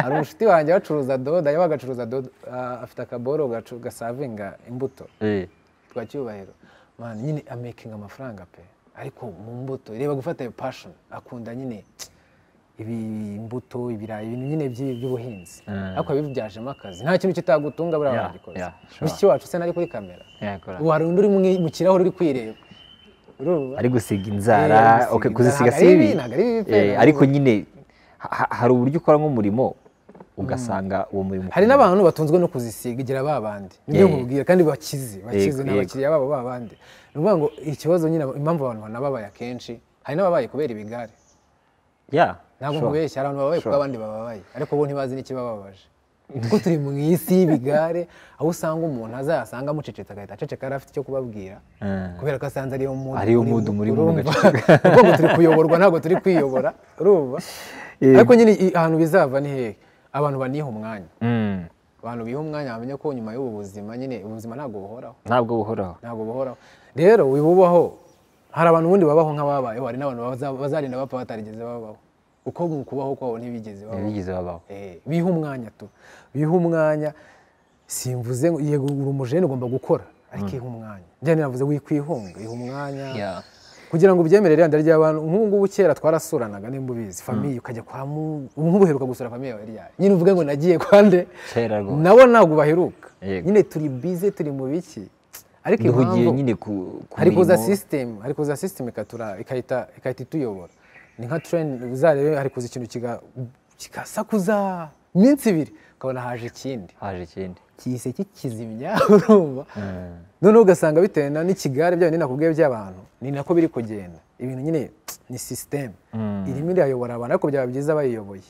hari umushuti wanjye bacuruza dodo yabaga acuruza dodo ah, afite akaboro gacu- gasavinga imbuto Eh. twa cyubahiro mani nyine amekinga amafaranga pe ariko mu mbuto reba gufata iyo passion akunda nyine ibi imbuto ibirayi ibintu nyine by'i- by'ubuhinzi Mm. ariko yabibyajemo akazi nta kintu kitagutunga buriya Yeah, wagikoze yeah, sure. mushiki wacu se nari kuri kamera yakora ubu hari undi uri mu- mu kirahure uri kwireba urumva ari gusiga Eh, ari inzara gusiga okay, inzara. kuzisiga Ntabwo ari si bibi, bibi. ntabwo ari bibi pe, Eh, ntabwo ariko nyine ha- ha- hari uburyo ukora nk'umurimo ugasanga uwo murimo hari n'abantu batunzwe no kuzisiga igira ba bandi nibyo Yeah. nkubwira kandi bakizi bakizi Yego, ni yego. abakiriya babo ba bandi ni ukuvuga ngo ikibazo nyine impamvu abantu banababaye akenshi hari n'ababaye kubera ibigare Yeah, ntabwo sure. nkubeshya hari abantu bababaye kuko Sure. abandi bababaye ariko bo ntibazi n'ikibababaje kuko turi mu isi y'ibigare aho usanga umuntu azayasanga amucecetse agahita aceceka yari afite icyo kubabwira Mm. kubera ko asanze ariyo mudu Ariyo mood murimo mugaceceka. kuko ngo turi kuyoborwa ntabwo turi kwiyobora urumva Yego. ariko nyine i- ahantu bizava ni hehe abantu baniha umwanya Mm. abantu biha umwanya bamenye ko nyuma y'ubu buzima nyine ubuzima ntabwo buhoraho ntabwo buhoraho ntabwo buhoraho rero wibubaho hari abantu ubundi babaho nk'ababayeho hari n'abantu baza- bazarinda bapfa batarigeze babaho uko mu kubaho kwabo ntibigeze babaho ntibigeze babaho Eh, biha umwanya tu biha umwanya simvuze ngo yego uri umujene ugomba gukora ariko iha umwanya njyane navuze wikwihunga iha umwanya Yeah. kugira ngo ubyemere rero ndaryara abantu nk'ubu ngubu kera twarasuranaga nimba ubizi famiye ukajya kwa mu ubu ngubu uheruka gusura famiye yawe ryari nyine uvuge ngo nagiye kwa nde kera rwose nabo ntabwo baheruka Yego. nyine turi bize turi mu biki ariko duhugiye impamvu nyine ku ku hari kuza mirimo. sisitemu hari kuza sisitemu ikatura ikahita ikahita ituyobora ni nka tureni uzarebe hari kuza ikintu kiga- kigasakuza iminsi ibiri ukabona haje ikindi haje ikindi kihise kikizimya urumva noneho ugasanga bitewe na n'ikigare byayo nyine nakubwiye by'abantu ni nako biri kugenda ibintu nyine ni sisitemu Mm. irimo irayobora abantu ariko byaba byiza bayiyoboye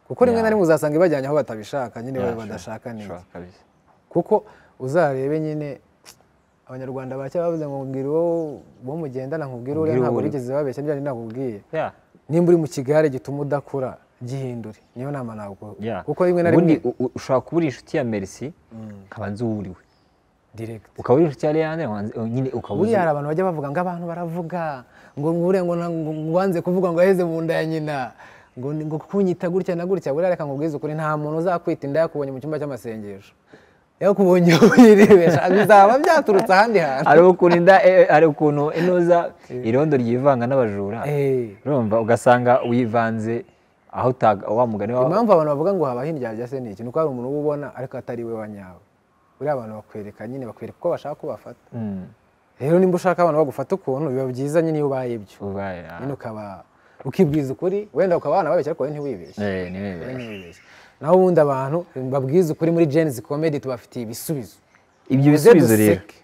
kuko rimwe na Yeah. rimwe uzasanga ibajyanye aho batabishaka nyine Yeah, sure, badashaka neza sure, kabisa. kuko uzarebe nyine abanyarwanda bacya bavuze ngo mbwira uwo uwo mugendana nkubwire uriya Mbwira uwo ntabwo uri- rigeze babeshya nibyo nakubwiye Yeah. nimba uri mu kigare gituma udakura gihindure niyo nama ntabwo Yeah. kuko rimwe na Ubundi rimwe u- u- ushobora kuba uri inshuti ya merci nkaba nzi uwo uri we direct ukaba uri inshuti ya leandre nkaba nzi- nyine ukaba uzi buriya hari abantu bajya bavuga ngo abantu baravuga ngo ngure ngo na- ngo- ngo wanze kuvuga ngo aheze mu nda ya nyina ngo ni- ngo kunyita gutya na gutya buriya reka nkubwize ukuri nta muntu uzakwita inda yakubonye mu cyumba cy'amasengesho yakubonye wirebesha bizaba byaturutse ahandi hantu hari ukuntu inda eh, hari ukuntu inoza irondo ryivanga n'abajura Eh. urumva ugasanga wivanze aho utaga- wa mugani wa impamvu abantu bavuga ngo haba hirya se ni iki ni uko hari umuntu uba ubona ariko atari we wa nyawe buriya abantu bakwereka nyine bakwereka uko bashaka ko bafata Mm, rero nimba ushaka abantu bagufata ukuntu biba byiza nyine iyo ubaye ibyo ubaye ah. nyine ukaba ukibwiza ukuri wenda ukaba wanababeshya ariko wowe ntiwibeshye Eh, ni wewe. wowe ntiwibeshye naho ubundi abantu babwiza ukuri muri jenizi komedi tubafitiye ibisubizo ibyo Muze bisubizo rero duseke.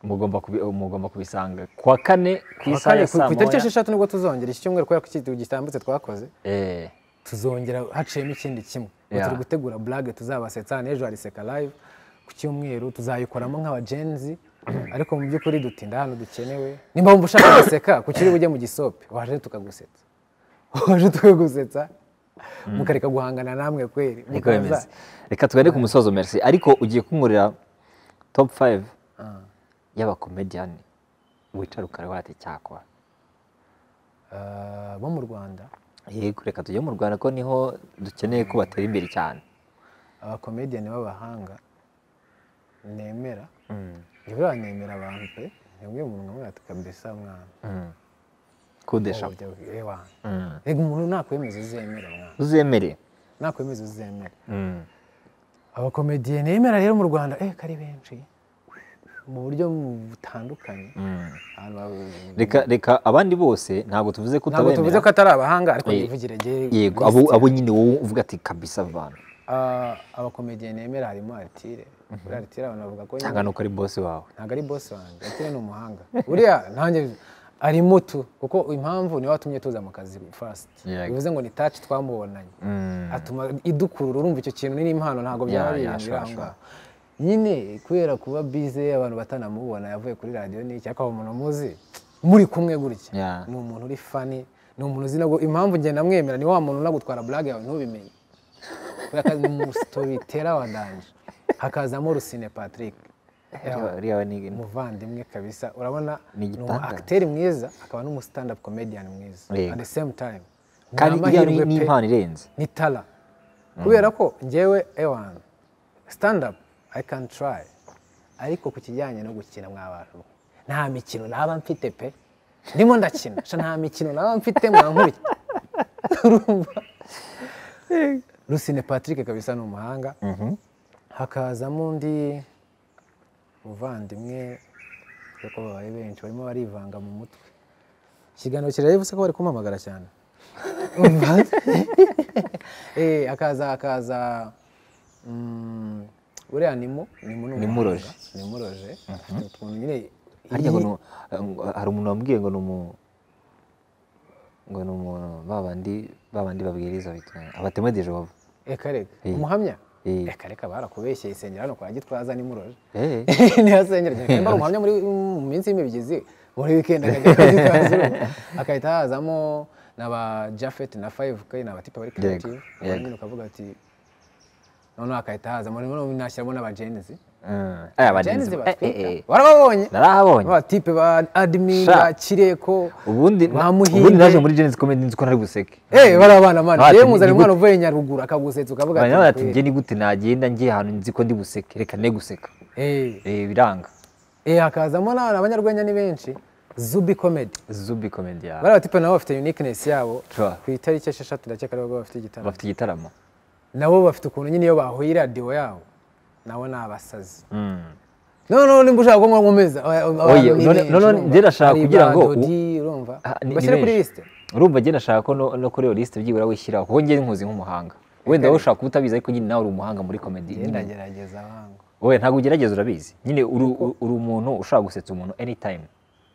mugomba kubi- mugomba kubisanga ku wa kane ku Ku wa isaha kane, ya ku- saa ku itariki moya esheshatu nibwo tuzongera iki cyumweru kubera ko iki gitambutse twakoze Eh, tuzongera haciyemo ikindi kimwe Ubu Yeah. turi gutegura burage tuzabasetsa hano ejo hari seka live ku cyumweru tuzayikoramo nk'abajenzi ariko mu by'ukuri dutinda hano dukenewe nimba wumva ushaka guseka ku kiri bujye mu gisope waje tukagusetsa waje tukagusetsa mukareka guhangana namwe kweri niko mukaza- bimeze reka tugane ku musozo merci ariko ugiye kunkorera top 5 y'abakomediyani wicara ukareba ati cyakora Ah, bo mu rwanda yego reka tujye mu rwanda ko niho dukeneye ko batera imbere cyane abakomediyani b'abahanga nemera jyewe nemera abantu pe nibwo umuntu nkamwe ati kabisa mwana kudesha Wowe ujya- eh, wana. Mm. Rega umuntu nakwemeza uzemera mwana uzemere nakwemeza uzemera Mm. abakomediye nemera rero mu rwanda eh kari benshi mu buryo butandukanye Mm. Abantu ba- reka reka abandi bose ntabwo tuvuze ko ntabwo tuvuze utabemera ko atari abahanga ariko Eh, yivugire jye yego list. abo abo nyine wowe uvuga ati kabisa abantu Ah, abakomediye nemera harimo aritire kuri aritire abantu bavuga ko nyine ntabwo nuko ari bosi wawe ntabwo ari boss wanjye atire ni umuhanga buriya ntanjye ari mutu kuko impamvu niwe watumye tuza mu kazi first Yego. bivuze ngo ni touch twamubonanye Mm. atuma idukurura urumva icyo kintu ni n'impano ntabwo Ya, byaba ya, birindira sure, aho ngaho nyine kubera kuba bize abantu batanamubona yavuye kuri radiyo n'iki ariko hari umuntu muzi muri kumwe gutya Ya. ni umuntu uri fani ni umuntu uzi nabwo impamvu njye ndamwemera ni wa muntu unagutwara burage yawe ntubimenye kubera ko ni musitori wa danje hakazamo rusine patrick Uriya- uriya we ni- umuvandimwe kabisa urabona Ni ni umu igitangaza. acteur mwiza akaba n'umu stand up comedian mwiza Yego. at the same time Ni kandi iriya amahirwe ni- ni pe impano irenze ni tara kubera ko ngewe ewan stand up i can try ariko ku kijyanye no gukina mw'abantu mwe nta mikino naba mfite pe ndimo ndakina sha nta mikino naba mfite mwankuriye Urumva? rusine patrick kabisa ni umuhanga hakazamo undi muvandimwe kuko babaye benshi barimo barivanga mu mutwe ikiganiro kirabivuze ko bari kumpamagara cyane Umva? Eh, hakaza hakaza mm, buriya nimo nimo ni Nimuroje. umuhanga, nimuroje afite utuntu nyine iyi- harya ngo ni umu- ngo- hari umuntu wambwiye ngo ni umu- ngo ni umuntu babandi babandi babwiriza bitwa- abatemedeje bava reka reka Eh. umuhamya Eh. reka reka barakubeshye isengera hano kwa gitwaza nimuroje Eh, niyo asengera cyane kandi ari umuhamya muri mu minsi y'imibyizi muri wikendi akajya kuzitaza akahita hazamo na ba jafet na five k na batipa bari creative Yego, abandi yego. nyine ukavuga ati noneho akahita hazamo noneho nashyiramo n'abajenzi mm. Eh, abarinzi abajenzi ba- eh, eh, eh. batwika barababonye narahabonye abatipe ba admin Sha. ba kireko ubundi ba ubundi naje muhinde muri jenesi komedi nzi ko ntari buseke Eh, bari abana mani Bati, yewe ni muzana gute- umwana uvuye nyaruguru akagusetsa ukavuga Abantu ati bati "Kweli." njye ni gute nagenda ngiye ahantu nzi ko ndi buseke reka ne guseka Eh, Eh, biranga eh, hakazamo n'abantu abanyarwenya ni benshi zubi comedy zubi komedi bariya batipe nabo bafite uniqueness yabo Sure. ku itariki esheshatu ndakeka aribo bafite igitaramo bafite igitaramo nabo bafite ukuntu nyine iyo bahuye iradiyo yabo nabo ni abasazi Mm. noneho nimba ushaka ko nkomeza Oye, none- none ndirashaka kugira ngo u- urumva Ah, ni- ni bashyire kuri benshi. lisite urumva njye nashaka ko no- no kuri iyo lisite byibura wishyiraho kuko njye nkuzi nk'umuhanga wenda wowe ushaka kutabizi ariko nyine nawe uri umuhanga muri komedi Njye ndagerageza wangu wowe ntabwo ugerageza urabizi nyine uri uri umuntu ushobora gusetsa umuntu anytime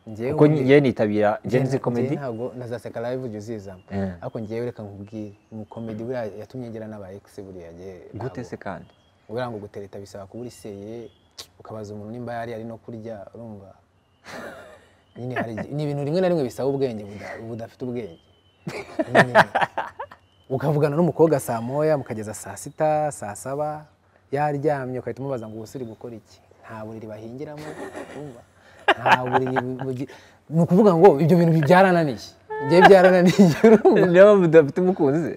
Njyewe kuko njye- njye nitabira njye nzi njye komedi ntabwo nazaseka live ujya uzizamo Eh. ariko ngewe reka nkubwire umukomedi buriya yatumye ngera n'aba ex buriya njye gute ntabwo- se kandi buriya ngo gutereta bisaba kuba uriseye ukabaza umuntu nimba yari ari no kurya urumva nyine hari igihe- ni ibintu rimwe na rimwe bisaba ubwenge buda- budafite ubwenge Nyine. ukavugana n'umukobwa saa moya mukageza saa sita saa saba yaryamye ugahita umubaza ngo ubusiri gukora iki nta buriri bahingiramo urumva nta buriri bugi- ni ukuvuga ngo ibyo bintu byarananiye igihe byarananiye urumva niba mudafite umukunzi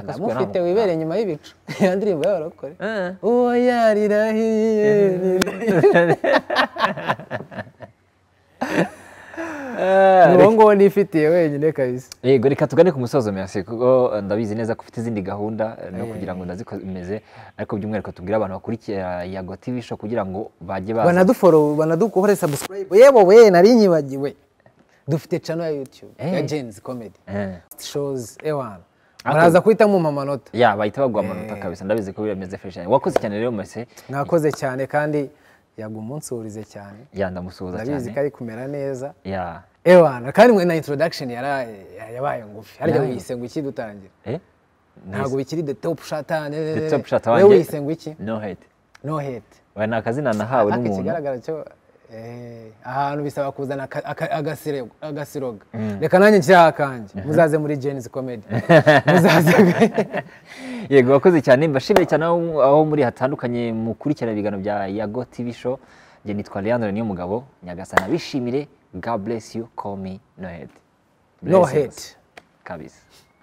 ndamufite wibere inyuma y'ibicu ya ndirimbo y'abarokore uwo yarirahiye ni uwo nguwo nifitiye wenyine kabisa yego reka tugane ku musozo merci kuko ndabizi neza ko ufite izindi gahunda eh, no kugira ngo ndazikomeze ariko by'umwihariko tubwire abantu bakurikira yago tv show kugira ngo bajye baza banaduforo banadukore subscribe yewe we nari nyibagiwe dufite channel ya youtube ya Eh. jenzi comedy Eh. shows ewana muraza guhitamo mu mamanota ya bahita baguha amanota kabisa ndabizi ko birameze fresh cyane wakoze cyane rero mese mwakoze cyane kandi yagumunsuhurize cyane ya ndamusuhuza ndabizi ko cyane ari kumera neza ya ewana kandi mwe na introduction yara- yabaye ngufi harya Yabaye wiyise ngo iki dutangira eh ntabwo bikiri the top shata The top shot we wanjye- wiyise ngo iki no hate no hate we ni akazina nahawe ariko n'umuntu ikigaragara cyo eh, ahantu bisaba kuzana aka- aka- agasirego- agasiroga reka nanjye nshyiraho akanjye muzaze muri jenzi comedy muzaze yego wakoze cyane mbashimiye cyane aho, aho muri hatandukanye mukurikirana ibiganiro bya yago tv show njye nitwa leandre niyo mugabo nyagasana bishimire god bless you call me no head no Blessings. hate kabisa